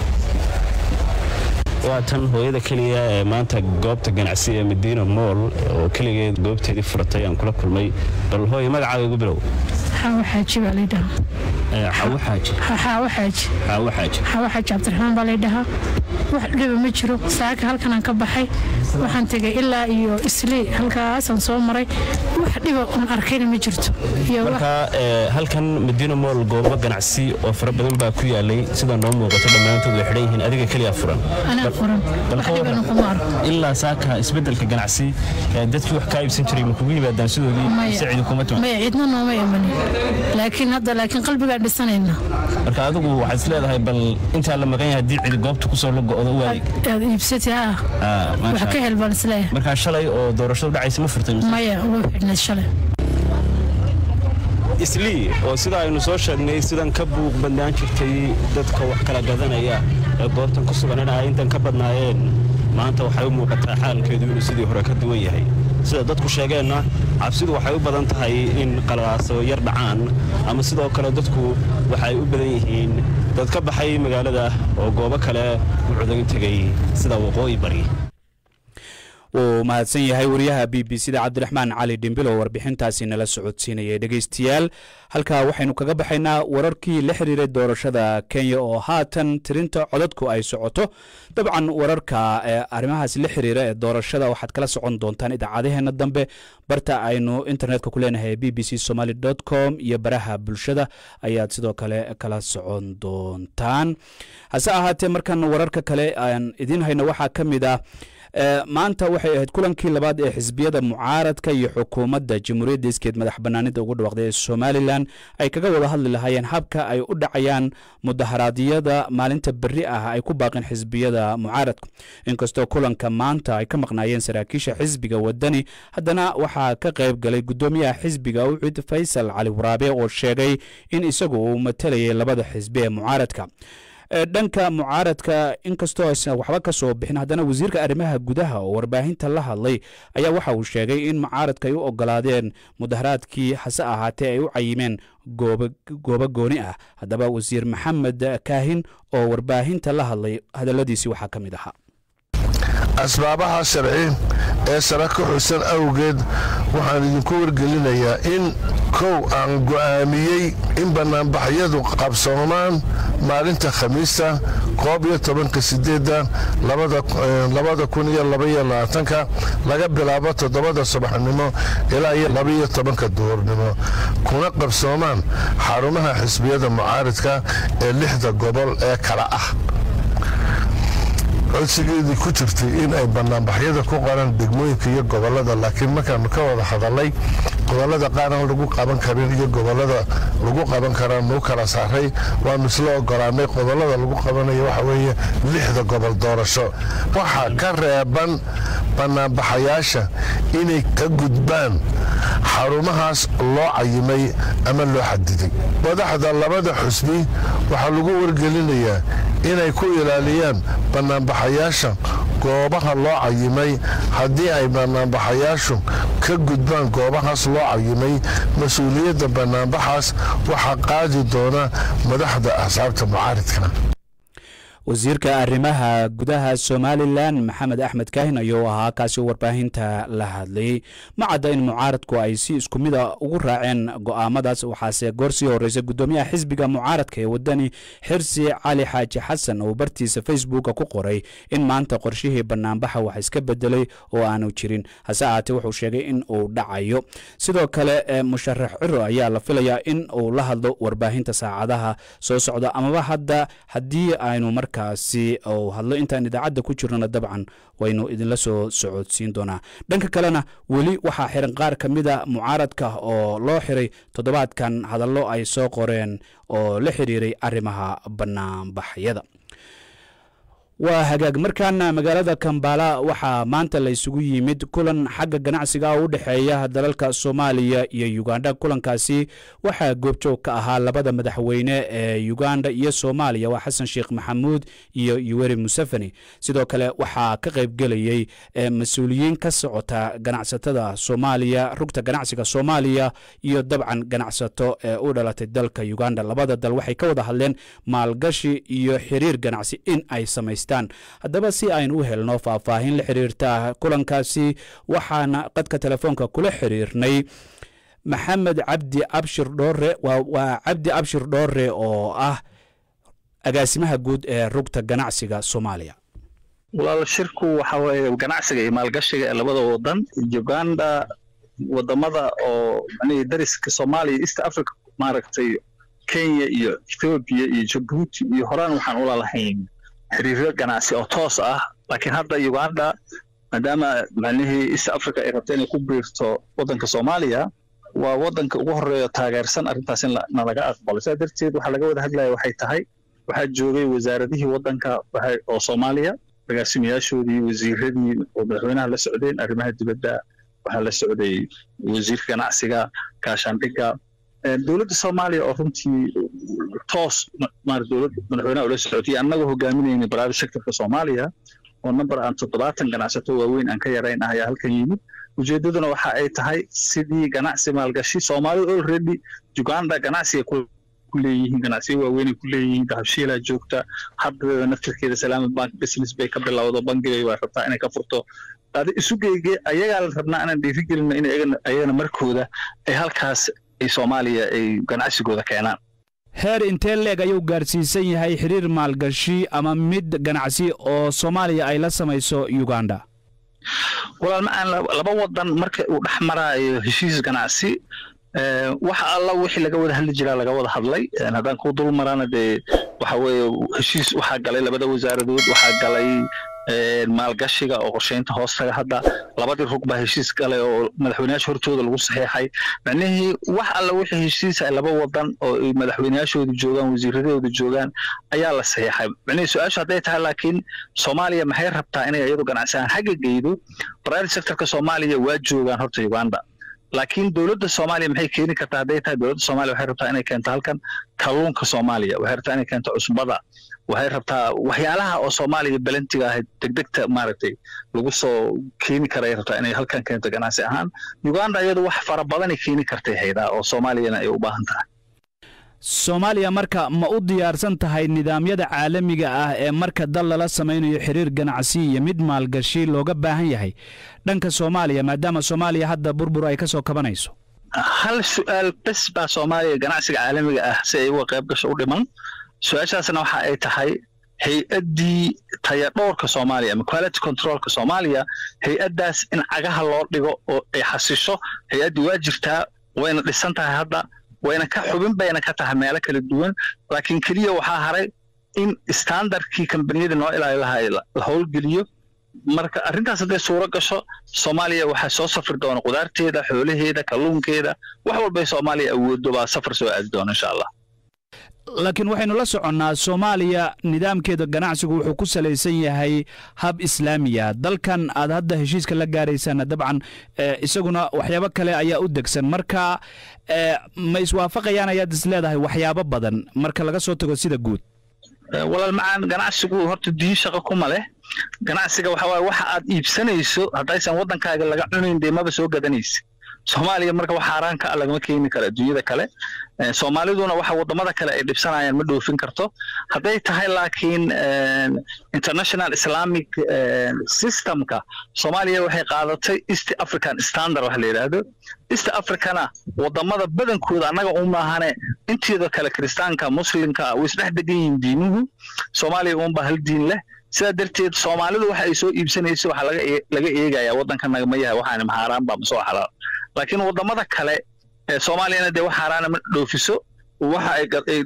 waa tan hooyada keliya ee maanta goobta ganacsi ee madiina mool oo keligeed goobteedii furatay aan kula kulmay bal hooye magacaaga igu bilow xaawo xaaji baa laydhahaa xaawo xaaji xaawo xaaji xaawo xaaji xaawo xaaji cabdiraxmaan baa laydhahaa wax dhiba ma jiro saaka halkanaan ka baxay waxaan tegay ilaa iyo islii halkaasaan soo maray wax dhiba un arkayna ma jirto marka halkan madiina mool goobo ganacsi oo fara badan baa ku yaalay sida noo muuqato dhammaantood way xidhan yihiin adiga keliya furan anaa furan wax dhibana kuma arko ilaa saaka isbedelka ganacsi dadkii wax kaa iibsan jiray ma kugu yimaadaan sidoodii mise cidi kuma timaa maya cidna nooma imanin laakiin hadda laakiin qalbigaan dhisanayna marka adigu waxaad is leedahay bal intaa la maqan yahay haddii cidi goobta kusoo la go'do waay aad iibsatay ha wax ka hel baan isleeyahay markaa shalay oo doorashadu dhacaysa ma furtay maya uga xidhnayd shalay islii oo sida aynu soo sheegnay sidan ka buuq badnaan jirtay dadka wax kala gadanaya ee goobtan ku sugan in ay intan ka badnaayeen maanta waxay u muuqataa xaalkeedu inuu sidii hore ka duwan yahay sida dadku sheegeenna cabsidu waxay u badan tahay in qalaaso yar dhacaan ama sidoo kale dadku waxay u badan yihiin dad ka baxay magaalada oo goobo kale u cudayn tegay sida waqooyi bari wuu mahadsan yahay wariyaha b b c da cabdiraxmaan cali dhimbil oo warbixintaasi nala socodsiinayay dhegeystayaal halkaa waxaynu kaga baxaynaa wararkii la xiriiray doorashada kenya oo haatan tirinta codadku ay socoto dabcan wararka arrimahaas la xiriira ee doorashada waxaad kala socon doontaan idaacadaheena dambe barta aynu internetka ku leenahay b b c somaly com iyo baraha bulshada ayaad sidoo kale kala socon doontaan hase ahaatee markan wararka kale aan idiin hayno waxaa ka mid ah maanta waxay ahayd kulankii labaad ee xisbiyada mucaaradka iyo xukuumadda jamhuuriyadda iskeed madax banaanida ugu dhawaqday ee somalilan ay kaga wada hadli lahaayeen habka ay u dhacayaan mudaharaadyada maalinta berri ah ay ku baaqeen xisbiyada mucaaradka inkastoo kulanka maanta ay ka maqnaayeen saraakiisha xisbiga wadani haddana waxaa ka qayb galay guddoomiyaha xisbiga ucid faysal cali waraabe oo sheegay in isagu uu matalayay labada xisbi ee mucaaradka dhanka mucaaradka inkastoo aysan waxba ka soo bixin haddana wasiirka arrimaha gudaha oo warbaahinta la hadlay ayaa waxa uu sheegay in mucaaradka ay u ogolaadeen mudaharaadkii hase ahaatee ay u cayimeen goobo gooni ah haddaba wasiir maxamed kaahin oo warbaahinta la hadlay hadalladiisii waxaa ka mid ahaa asbaabaha sharci ee sare ka xusan awgeed waxaan idinku wargelinayaa in kow aan go'aamiyey in bannaanbaxyadu qabsoomaan maalinta khamiista koob iyo tobanka sideedda labada kun iyo labaiyo labaatanka laga bilaabo toddobada subaxnimo ilaa iyo labaiyo tobanka duhurnimo kuna qabsoomaan xarumaha xisbiyada mucaaridka ee lixda gobol ee kala ah codsigeedii ku jirtay in ay bannaanbaxyada ku qoran degmooyinka iyo gobolada laakiin markaanu ka wada hadalay gobolada qaaraan lagu qaban karin iyo gobolada lagu qaban karaan nuu kala saaray waanu isla ogolaanay gobolada lagu qabanayo waxa weeye lixda gobol doorasho waxaa ka reeban bannaanbaxayaasha inay ka gudbaan xarumahaas loo cayimay ama loo xadiday madaxda labada xusbi waxaa lagu wargelinayaa inay ku ilaaliyaan bannaanbaxayaasha goobaha loo cayimay haddii ay bannaanbaxayaashu ka gudbaan goobahaas loo cayimay mas-uuliyadda bannaanbaxaas waxaa qaadi doona madaxda axsaabta mucaaridka wasiirka arrimaha gudaha somalilan maxamed axmed kaahin ayuu ahaa kaasi warbaahinta la hadlayey ma cadda in mucaaradku ay si isku mida ugu raaceen go'aamadaas waxaase goor sii horreysay guddoomiyaha xisbiga mucaaradka ee wadani xirsi cali xaaji xasan oo bartiisa facebooka ku qoray in maanta qorshihii bannaanbaxa wax iska bedelay oo aanu jirin hase ahaatee wuxuu sheegay in uu dhacayo sidoo kale musharax ciro ayaa la filayaa in uu la hadlo warbaahinta saacadaha soo socda amaba hadda haddii aynu marka markaasi uu hadlo intaan idaacadda ku jirnona dabcan waynu idinla soo socodsiin doonaa dhanka kalena weli waxaa xiran qaar ka mida mucaaradka oo loo xiray toddobaadkan hadallo ay soo qoreen oo la xiriiray arrimaha banaanbaxyada waa hagaag markaana magaalada kambala waxaa maanta la isugu yimid kulan xagga ganacsiga u dhexeeya dalalka soomaaliya iyo uganda kulankaasi waxaa goobjoog ka ahaa labada madaxweyne ee uganda iyo soomaaliya waa xasan sheekh maxamuud iyo yuweri museveni sidoo kale waxaa ka qaybgelayey mas-uuliyiin ka socota ganacsatada soomaaliya rugta ganacsiga soomaaliya iyo dabcan ganacsato ee u dhalatay dalka uganda labada dal waxay ka wada hadleen maalgashi iyo xiriir ganacsi in ay samaystaan haddaba si aynu u helno faahfaahin la xiriirta kulankaasi waxaana qadka telefoonka kula xiriirnay maxamed cabdi abshir dhoore waa cabdi abshir dhoore oo ah agaasimaha guud ee rugta ganacsiga soomaaliya walaal shirku waxa weeye ganacsiga iyo maalgashiga ee labada wadan uganda wadamada oo macnihii dariska soomaaliya east africa maaragtay kenya iyo ethiopia iyo jabuuti iyo horaan waxaan ula lahayn xiriiryo ganacsi oo toos ah laakiin hadda uganda maadaama macnihii east africa ay rabta inay ku biirto waddanka soomaaliya waa waddanka ugu horeeyo taageersan arrintaas in nalaga aqbalo sidaa darteed waxaa laga wada hadlaya waxay tahay waxaa joogay wasaaradihii waddanka oo soomaaliya agaasimayaashoodii wasiiradii oo madaxweynaha la socdeen arrimaha dibadda waxaa la socday wasiirka ganacsiga gaashaandhigga dowladda soomaaliya oo runtii toos dowlad madaxweynaha ula socotay annagoo hogaaminayna private sectorka soomaaliya oo number aan toddobaatan ganacsato waaweyn aan ka yarayn ah ayaa halkan yimid ujeeddaduna waxa ay tahay sidii ganacsi maalgashi soomaalida already uganda ganacsiga ku leeyihiin ganacsiyo waaweynay ku leeyihiin dahabshiilaa joogta hadda naftirkeeda salaamad bank business bay ka bilowdo bangigay waa rabtaa inay ka furto adi isugeyge ayagaa la rabnaa inaan dhiirigelino in ayagana markooda ay halkaas ay soomaaliya ay ganacsigooda keenaan heer intee leeg ayuu gaarsiisan yahay xiriir maalgashi ama mid ganacsi oo soomaaliya ay la samayso uganda walaal ma aan laba wadan marka uu dhex maraayo heshiis ganacsi waxa alla wixii laga wada hadli jiraa laga wada hadlay haddaan ku dul marana dee waxa weeye heshiis waxaa galay labada wasaaradood waxaa galay maalgashiga oo qorsheynta hoostaga hadda labadii rug baa heshiis galay oo madaxweyneyaasha hortooda lagu saxeexay macnihii wax alla wixii heshiis ay laba wadan oo ay madaxweyneyaashooda joogaan wasiiradooda joogaan ayaa la saxeexay macnihii su-aashu hadday tahay laakiin soomaaliya maxay rabtaa inay iyadu ganacsi ahaan xagga geydo private sectorka soomaaliya waa joogaan horta uganda laakiin dowladda soomaaliya maxay keeni kartaa hadday tahay dowladda soomaaliya waxay rabtaa inay keento halkan kalluunka soomaaliya waxay rabtaa inay keento cusbada waxay rabtaa waxyaalaha oo soomaaliya belantiga ahayd degdegta maaragtay lagu soo keeni karay rabtaa inay halkan keento ganacsi ahaan uganda iyadu wax fara badanay keeni kartay haydaa oo soomaaliyana ay u baahan tahay soomaaliya marka ma u diyaarsan tahay nidaamyada caalamiga ah ee marka dal lala samaynayo xiriir ganacsi iyo mid maalgashi looga baahan yahay dhanka soomaaliya maadaama soomaaliya hadda burbur ay ka soo kabanayso hal su-aal bes baa soomaaliya ganacsiga caalamiga ah si ay uga qayb gasho u dhiman su-aashaasna waxa ay tahay hay-addii tayadhowrka soomaaliya ama quality controlka soomaaliya hay-addaas in cagaha loo dhigo oo ay xasisho hay-addii waa jirtaa wayna dhisan tahay hadda wayna ka xubin bayna ka tahay meelo kala duwan laakiin keliya waxaa haray in standardkii kambaniyada noo ilaali lahaa la howlgeliyo marka arrintaas hadday suuro gasho soomaaliya waxaa soo safri doona qudaarteeda xoolaheeda kalluunkeeda wax walbay soomaaliya awoodo baa safar soo aadi doona insha allah laakiin waxaynu la soconnaa soomaaliya nidaamkeeda ganacsigu wuxuu ku salaysan yahay hab islaamiya dalkan aad hadda heshiiska la gaaraysaana dabcan isaguna waxyaabo kale ayaa u degsan marka ma iswaafaqayaan ayaad is leedahay waxyaabo badan marka laga soo tago sida guud walaal macaan ganacsigu horta diin shaqo kuma leh ganacsiga waxa waaye waxa aad iibsanayso haddaysan waddankaaga laga cunayn dee maba soo gadanaysa soomaaliya marka wax xaaraan ka ah lagama keeni karo adduunyada kale soomaaliduna waxa wadamada kale ay dhibsanayaan ma dhoofin karto hadday tahay laakiin international islamic systemka soomaaliya waxay qaadatay east african standard wax la yidhaahdo east africana wadamada badankooda annaga u maahane inteeda kale kiristaanka muslimka way isdhex degan yihiin diimuhu soomaaliya uunba hal diin leh sidaa darteed soomaalidu waxa ay soo iibsanayso waxaa laga laga eegayaa waddanka nagama yahay waxaani maxaaraan baa masoo xalaal laakiin wadamada kale ee soomaaliyana dee wax xaaraana ma dhoofiso waxa ay ay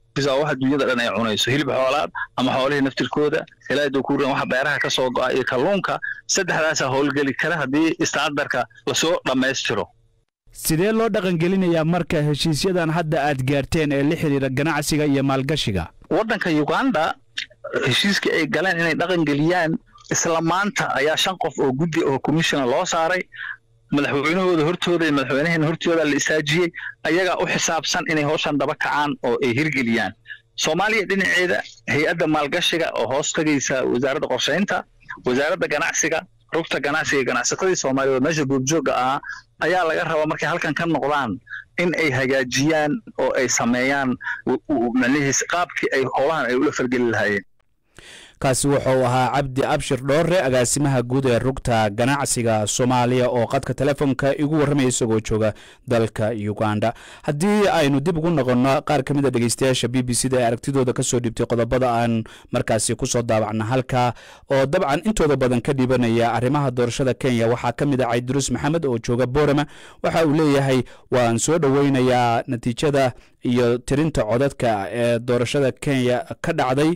bisa wax adduunyada dhan ay cunayso hilib xoolaad ama xoolihii naftirkooda ilaa dokuuran waxa beeraha ka soo go'a iyo kalluunka saddexdaasaa howlgeli kara haddii istaadarka lasoo dhammaystiro sidee loo dhaqangelinayaa marka heshiisyadan hadda aad gaarteen ee la xidhiira ganacsiga iyo maalgashiga waddanka uganda heshiiskii ay galeen inay dhaqan geliyaan isla maanta ayaa shan qof oo guddi oo commissiona loo saaray madaxweynahooda hortooda iyo madaxweynaheena hortooda la isaajiyey ayagaa u xisaabsan inay howshan daba kacaan oo ay hirgeliyaan soomaaliya dhinaceeda hay-adda maalgashiga oo hoos tagaysa wasaaradda qorshaynta wasaaradda ganacsiga rugta ganacsiga ganacsatadii soomaaliyeed meesha goobjooga ahaa ayaa laga rabaa markay halkan ka noqdaan in ay hagaajiyaan oo ay sameeyaan macnihiis qaabkii ay howlahan ay ula falgeli lahaayeen kaasi wuxuu ahaa cabdi abshir dhoore agaasimaha guud ee rugta ganacsiga soomaaliya oo qadka telefoonka igu warramaya isagoo jooga dalka uganda haddii aynu dib ugu noqonno qaar ka mid a dhegeystayaasha b b c da ee aragtidooda ka soo dhibtay qodobada aan markaasi kusoo daawacna halka oo dabcan intooda badan ka dhibanaya arrimaha doorashada kenya waxaa ka mid ah cayduruus maxamed oo jooga boorama waxa uu leeyahay waan soo dhoweynayaa natiijada iyo tirinta codadka ee doorashada kenya ka dhacday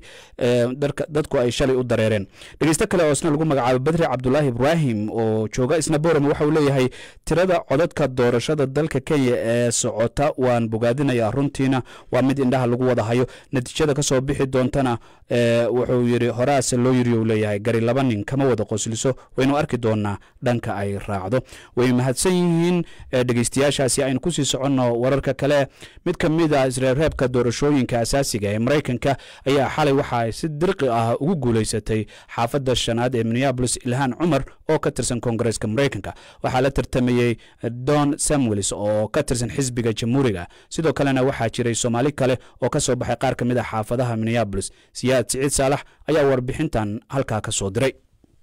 dadku ay shalay u dareereen dhegeysto kale oo isna lagu magacaabo badri cabdulaahi ibraahim oo jooga isna boorama waxa uu leeyahay tirada codadka doorashada dalka kenya ee socota waan bogaadinayaa runtiina waa mid indhaha lagu wada hayo natiijada kasoo bixi doontana wuxuu yiri horaase loo yiri uu leeyahay gari laba nin kama wada qosliso waynu arki doonaa dhanka ay raacdo way mahadsan yihiin dhegeystayaashaasi aynu kusii soconno wararka kale mid ka mid a isreebreebka doorashooyinka asaasiga ee maraykanka ayaa xalay waxa ay si dirqi ah ugu guulaysatay xaafadda shanaad ee minneabolis ilhaan cumar oo ka tirsan koongareeska maraykanka waxaa la tartamayey don samuels oo ka tirsan xisbiga jamhuuriga sidoo kalena waxaa jiray soomaali kale oo ka soo baxay qaar ka mid a xaafadaha minneabolis siyaad siciid saalax ayaa warbixintan halkaa ka soo diray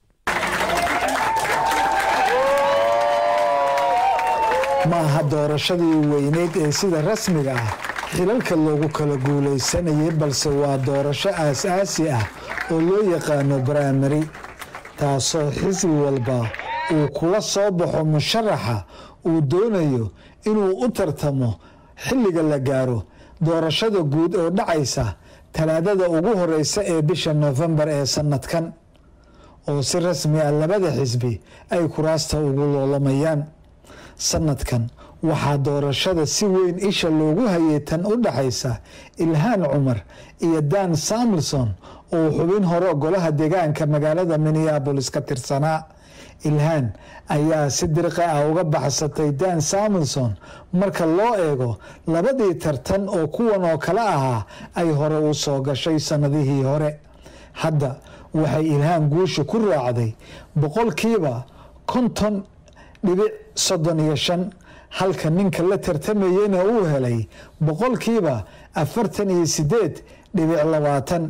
ma aha doorashadii weyneyd ee sida rasmiga ah xilalka loogu kala guulaysanayay balse waa doorasho aas-aasi ah oo loo yaqaano baramari taasoo xisbi walba uu kula soo baxo musharaxa uu doonayo inuu u tartamo xilliga la gaaro doorashada guud oo dhacaysa talaadada ugu horeysa ee bisha noofembar ee sannadkan oo si rasmi ah labada xisbi ay kuraasta ugu loolamayaan sanadkan waxaa doorashada si weyn isha loogu hayay tan u dhaxaysa ilhaan cumar iyo dan samuelson oo xubin hore golaha deegaanka magaalada minneabolis ka tirsanaa ilhaan ayaa si dirqi ah uga baxsatay dan samuelson marka loo eego labadii tartan oo kuwan oo kale ahaa ay hore u soo gashay sannadihii hore hadda waxay ilhaan guusha ku raacday boqolkiiba konton dhibic soddon iyo shan halka ninka la tartamayeyna uu helay boqolkiiba afartan iyo sideed dhibic labaatan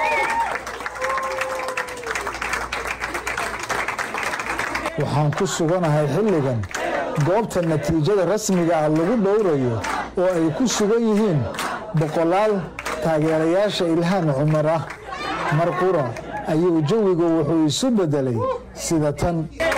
waxaan ku suganahay xilligan goobta natiijada rasmiga ah lagu dhowrayo oo ay ku sugan yihiin boqolaal taageerayaasha ilhaan cumar ah mar qura ayuu jawigu wuxuu isu bedelay sida tan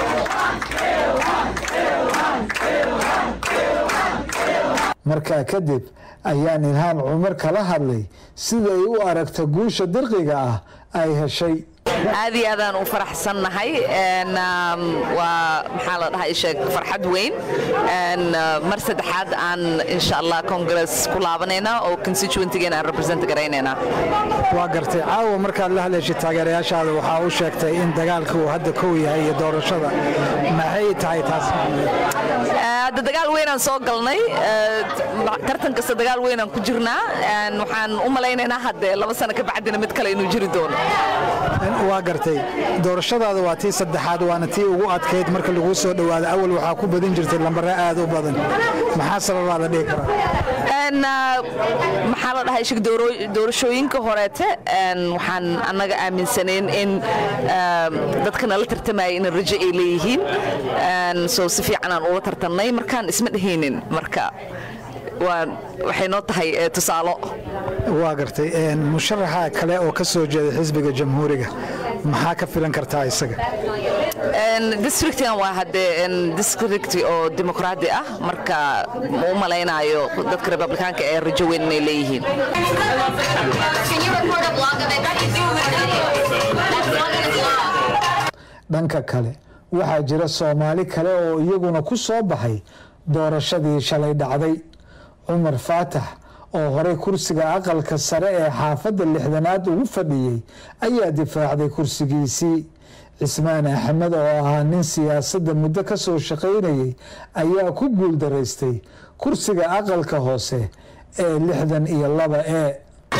markaa kadib ayaan ilhaan cumar kala hadlay sida ay u aragta guusha dirqiga ah ay heshay aad iyo aadaan u faraxsannahay waa maxaa la dhahaa isheeg farxad weyn mar saddexaad aan insha allah congress ku laabanayna oo constituentigeen aan represent garaynayna waa gartay caawa markaad la hadlayshid taageerayaashaada waxaa u sheegtay in dagaalka uu hadda kow yahay iyo doorashada maxay tahay taas hadda dagaal weynaan soo galnay tartan kasta dagaal weynaan ku jirnaa waxaan u malaynaynaa hadde laba sano ka bacdina mid kale inuu jiri doono waa gartay doorashadaada waa tii saddexaad waana tii ugu adkayd marka laguu soo dhowaada awal waxaa ku badin jirtay lambare aad u badan maxaa sababaa la dhihi karaa maxaa la dhahay shig doorashooyinka horeete waxaan annaga aaminsanayn in dadka nala tartamaya in rajo ay leeyihiin soo si fiican aan ula tartamnay markaan isma dhehaynin marka waxay noo tahay tusaalo waa gartay musharaxa kale oo ka soo jeeda xisbiga jamhuuriga maxaa ka filan kartaa isaga districtigan waa haddee district oo dimuqraadi ah marka ma u malaynayo dadka republikaanka ee rajo weyn inay leeyihiin dhanka kale waxaa jira soomaali kale oo iyaguna ku soo baxay doorashadii shalay dhacday cumar faatax oo horey kursiga aqalka sare ee xaafadda lixdanaad ugu fadhiyey ayaa difaacday kursigiisii cismaan axmed oo ahaa nin siyaasadda muddo ka soo shaqaynayay ayaa ku guuldaraystay kursiga aqalka hoose ee lixdan iyo laba ee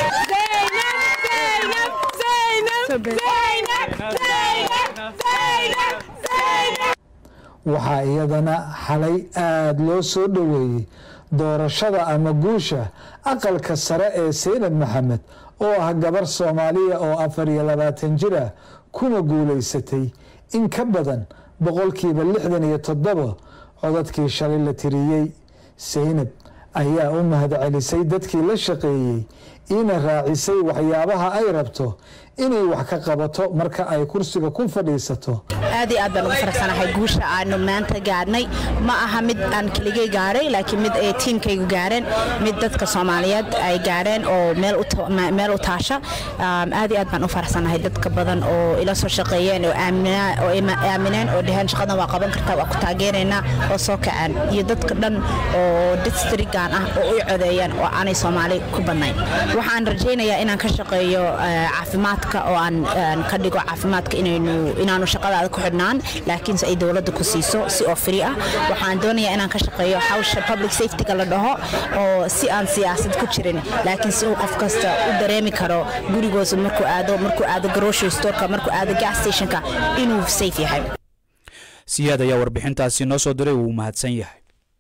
waxaa iyadana xalay aada loo soo dhoweeyey doorashada ama guusha aqalka sare ee saynab maxamed oo ah gabar soomaaliya oo afar iyo labaatan jir ah kuna guulaysatay in ka badan boqolkiiba lixdan iyo toddoba codadkii shalay la tiriyey saynab ayaa u mahadcelisay dadkii la shaqeeyey ina raacisay waxyaabaha ay rabto inay wax ka qabato marka ay kursiga ku fadhiisato aad iyo aad baan ugu faraxsanahay guusha aanu maanta gaadhnay ma aha mid aan keligay gaadhay laakiin mid ay tiimkaygu gaadheen mid dadka soomaaliyeed ay gaadheen oo meel u taasha aad iyo aad baan u faraxsanahay dadka badan oo ila soo shaqeeyeen oo aamineen oo dheheen shaqadan waa qaban kartaa waa ku taageeraynaa oo soo kaceen iyo dadka dhan oo districtgan ah oo u codeeyeen oo aanay soomaali ku badnayn waxaan rajaynayaa inaan ka shaqeeyo caafimaadka oo aan ka dhigo caafimaadka inaanu shaqadaada ku xidhnaan laakiinse ay dowladda ku siiso si oo free ah waxaan doonayaa inaan ka shaqeeyo hawsha public safetyga la dhaho oo si aan siyaasad ku jirin laakiin si uu qof kasta u dareemi karo gurigoosa markuu aado markuu aado grocery storeka markuu aado gas stationka inuu safe yahay siyaad ayaa warbixintaasi noo soo diray wuu mahadsan yahay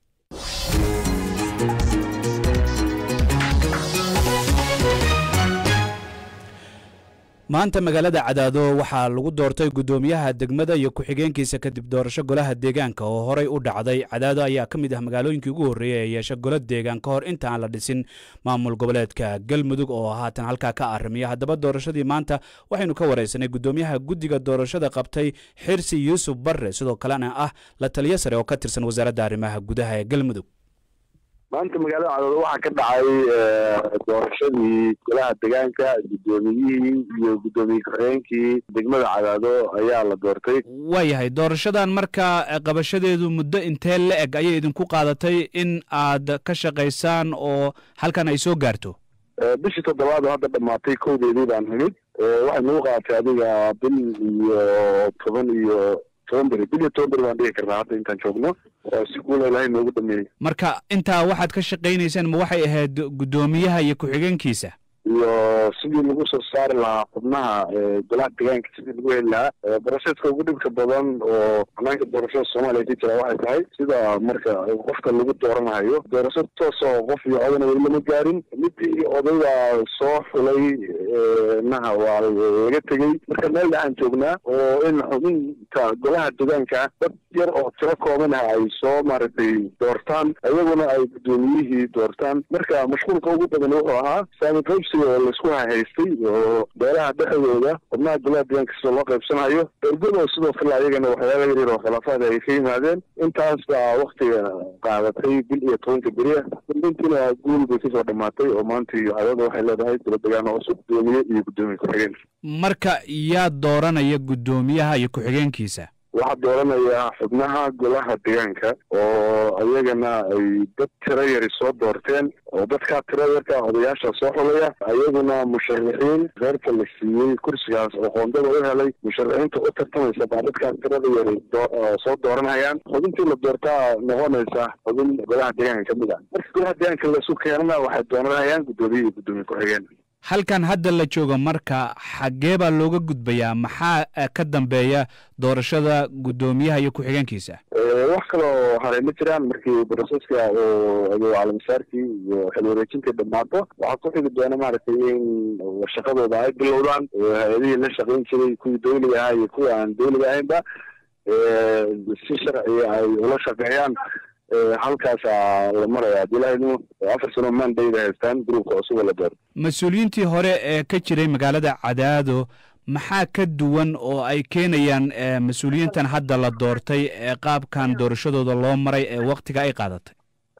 maanta magaalada cadaado waxaa lagu doortay guddoomiyaha degmada iyo ku-xigeenkiisa kadib doorasho golaha deegaanka oo horey u dhacday cadaado ayaa ka mid ah magaalooyinkii ugu horreeyey ee yeesha golo deegaan ka hor inta aan la dhisin maamul goboleedka galmudug oo haatan halkaa ka arrimiya haddaba doorashadii maanta waxaynu ka wareysanay guddoomiyaha guddiga doorashada qabtay xirsi yuusuf barre sidoo kalena ah la taliyo sare oo ka tirsan wasaaradda arrimaha gudaha ee galmudug maanta magaalada cadaado waxaa ka dhacay doorashadii golaha deegaanka guddoomiyihii iyo guddoomiye ku-xigeenkii degmada cadaado ayaa la doortay waayahay doorashadan marka qabashadeedu muddo intee la eg ayay idinku qaadatay in aad ka shaqaysaan oo halkan ay soo gaarto bishii toddobaad oo hadda dhammaatay kowdeedii baan nimid waxay nagu qaadatay adiga bil iyo toban iyo toban beri bil iyo toban beri baan dhigi karnaa hadda intaan joogno oo si guula ilahay noogu dhameeyey marka intaa waxaad ka shaqaynaysaan ma waxay ahayd guddoomiyaha iyo ku-xigeenkiisa iyo sidii lagu soo saari lahaa xubnaha golaha deegaanka sidii lagu heli lahaa baraseedka ugu dhibka badan oo hanaanka doorashada soomaaliya ka jira waxay tahay sida marka qofka lagu dooranayo doorasho toos oo qof iyo odana weli lama gaarin midii odayga soo xulay naha waa laga tegey marka meel aan joognaa oo in xubinta golaha deegaanka dad yar oo tiro kooban ah ay soo maaragtay doortaan iyaguna ay guddoomiyihii doortaan marka mashquulka ugu badan wuxuu ahaa saami qaybsiga oo laisku hahaystay oo beelaha dhexdooda xubnaha golaha deegaanka sida loo qaybsanayo ergado sidoo kale ayagana waxyaaba yaryar oo khilaafaad ay ka yimaadeen intaas baa waktiga qaadatay bil iyo tobanka beriya dambeyntiina guul bay kasoo dhammaatay oo maanta iyo cadada waxay leedahay golo deegaano cusub gudoomiye iyo guddoomiye ku-xigeen marka yaa dooranaya guddoomiyaha iyo ku-xigeenkiisa waxaa dooranaya xubnaha golaha deegaanka oo ayagana ay dad tiro yari soo doorteen oo dadkaa tiro yarka odayaasha soo xulaya ayaguna musharaxiin reerka la siiyey kursigaas oo qoondada u helay musharaxiinta u tartamaysa baa dadkaa tirada yari soo dooranayaan xubintii la doortaa noqonaysa xubin golaha deegaanka kamid ah marka golaha deegaanka laisu keenana waxay dooranayaan guddoomiye iyo guddoomiye ku-xigeen halkan hadda la joogo marka xaggee baa looga gudbayaa maxaa ka dambeeya doorashada guddoomiyaha iyo ku-xigeenkiisa wax kaloo haray ma jiraan markii broseska oo caalamisaarkii iyo xil wareejintii dhammaato waxaa ku xigi doona maaragtay in shaqadooda ay bilowdaan hay-adihii la shaqayn jiray kuwii dawliga ahaa iyo kuwa aan dawliga ahaynba si sharciga ay ula shaqeeyaan halkaasaa la maraya dilahaynu afar sano mandayda haystaan gruubka cusub la door mas-uuliyiintii hore ee ka jiray magaalada cadaado maxaa ka duwan oo ay keenayaan mas-uuliyiintan hadda la doortay ee qaabkan doorashadooda loo maray ee waktiga ay qaadatay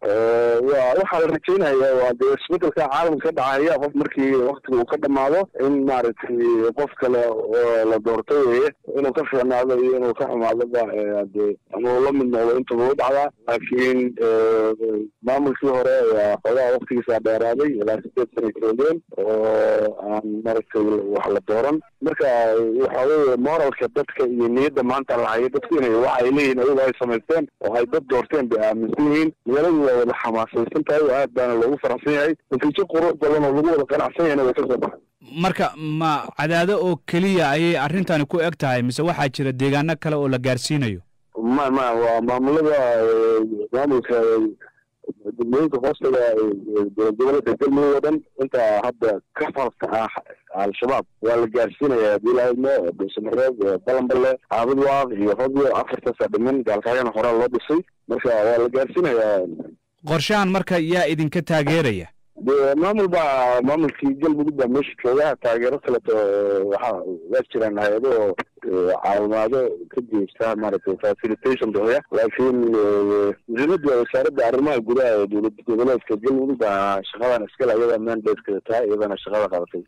wa waxaa la rajeynaya waa dee isbedelka caalamka ka dhacaya qof markii waktiga uu ka dhamaado in maaragtay qof kale oo la doortay weye inuu ka fiicnaado iyo inuu ka xumaadoba de ama uu la mid noqdo intaba u dhacdaa laakiin maamulkii hore waa xoogaha waktigiisa dheeraaday ilaa sideed sana joogeen oo aan maaragtay wax la dooran marka waxa weye moralka dadka iyo niyadda maanta la hayo dadku inay wax ay leeyihin ayago ay samaysteen oo ay dad doorteen bay aaminsan yihiin magaaladu waa wada xamaasaysan tahay oo aad baana loogu faraxsan yahay natiijo qurux badan oo lagu wada qanacsan yahayna way ka soo baxay marka ma cadaado oo keliya ayay arrintani ku eg tahay mise waxaa jira deegaano kale oo la gaarsiinayo ma ma waa maamulada maamulka degmooyinka hoostaga gobolada galmudug oo dhan intaa hadda ka falka ah al-shabaab waa la gaarsiinaya hadii laadmo dhuusamareeb balanbale caabudwaaq iyo hodyo afartaasa dhiman gaalkaayana horaa loo dhisay marka waa la gaarsiinayaa qorshahan marka yaa idinka taageeraya de maamul baa maamulkii galmudug baa meesha jooga taageero kaleto waxa waa jiraan hay-ado oo caawimaado ka jeesta maaragtay facilitation bixiya laakiin muhiimadda wasaaradda arrimaha gudaha ee dowlad goboleedka galmudug baa shaqadan iskale iyada mandatekeeda tahay iyadana shaqada qabatay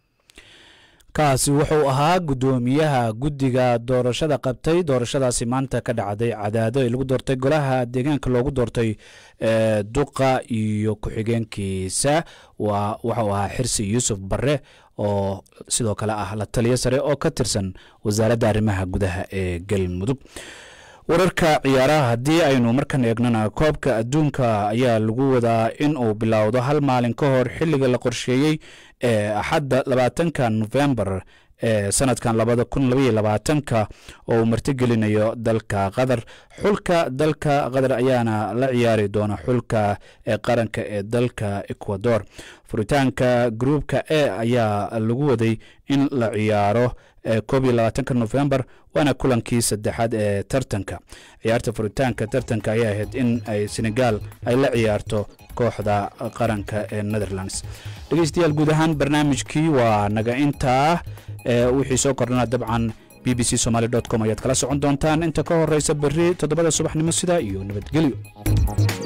kaasi wuxuu ahaa guddoomiyaha guddiga doorashada qabtay doorashadaasi maanta ka dhacday cadaado ee lagu doortay golaha deegaanka loogu doortay duqa iyo ku-xigeenkiisa waa waxuu ahaa xirsi yuusuf barre oo sidoo kale ah la taliyo sare oo ka tirsan wasaaradda arrimaha gudaha ee galmudug wararka ciyaaraha haddii aynu markan eegnana koobka adduunka ayaa lagu wadaa in uu bilowdo hal maalin ka hor xilliga la qorsheeyey ee axadda labaatanka nofembar ee sanadkan labada kun labaiyo labaatanka oo uu martigelinayo dalka qatar xulka dalka qatar ayaana la ciyaari doona xulka ee qaranka ee dalka ecuador furitaanka gruupka e ayaa lagu waday in la ciyaaro koob iyo labaatanka nofembar waana kulankii saddexaad ee tartanka ciyaarta furitaanka tartanka ayaa ahayd in ay senegal ay la ciyaarto kooxda qaranka ee netherlands dhegeystayaal guud ahaan barnaamijkii waa naga intaa wixii soo kordhana dabcan b b c somaly com ayaad kala socon doontaan inta ka horeysa berri toddobada subaxnimo sida iyo nabadgelyo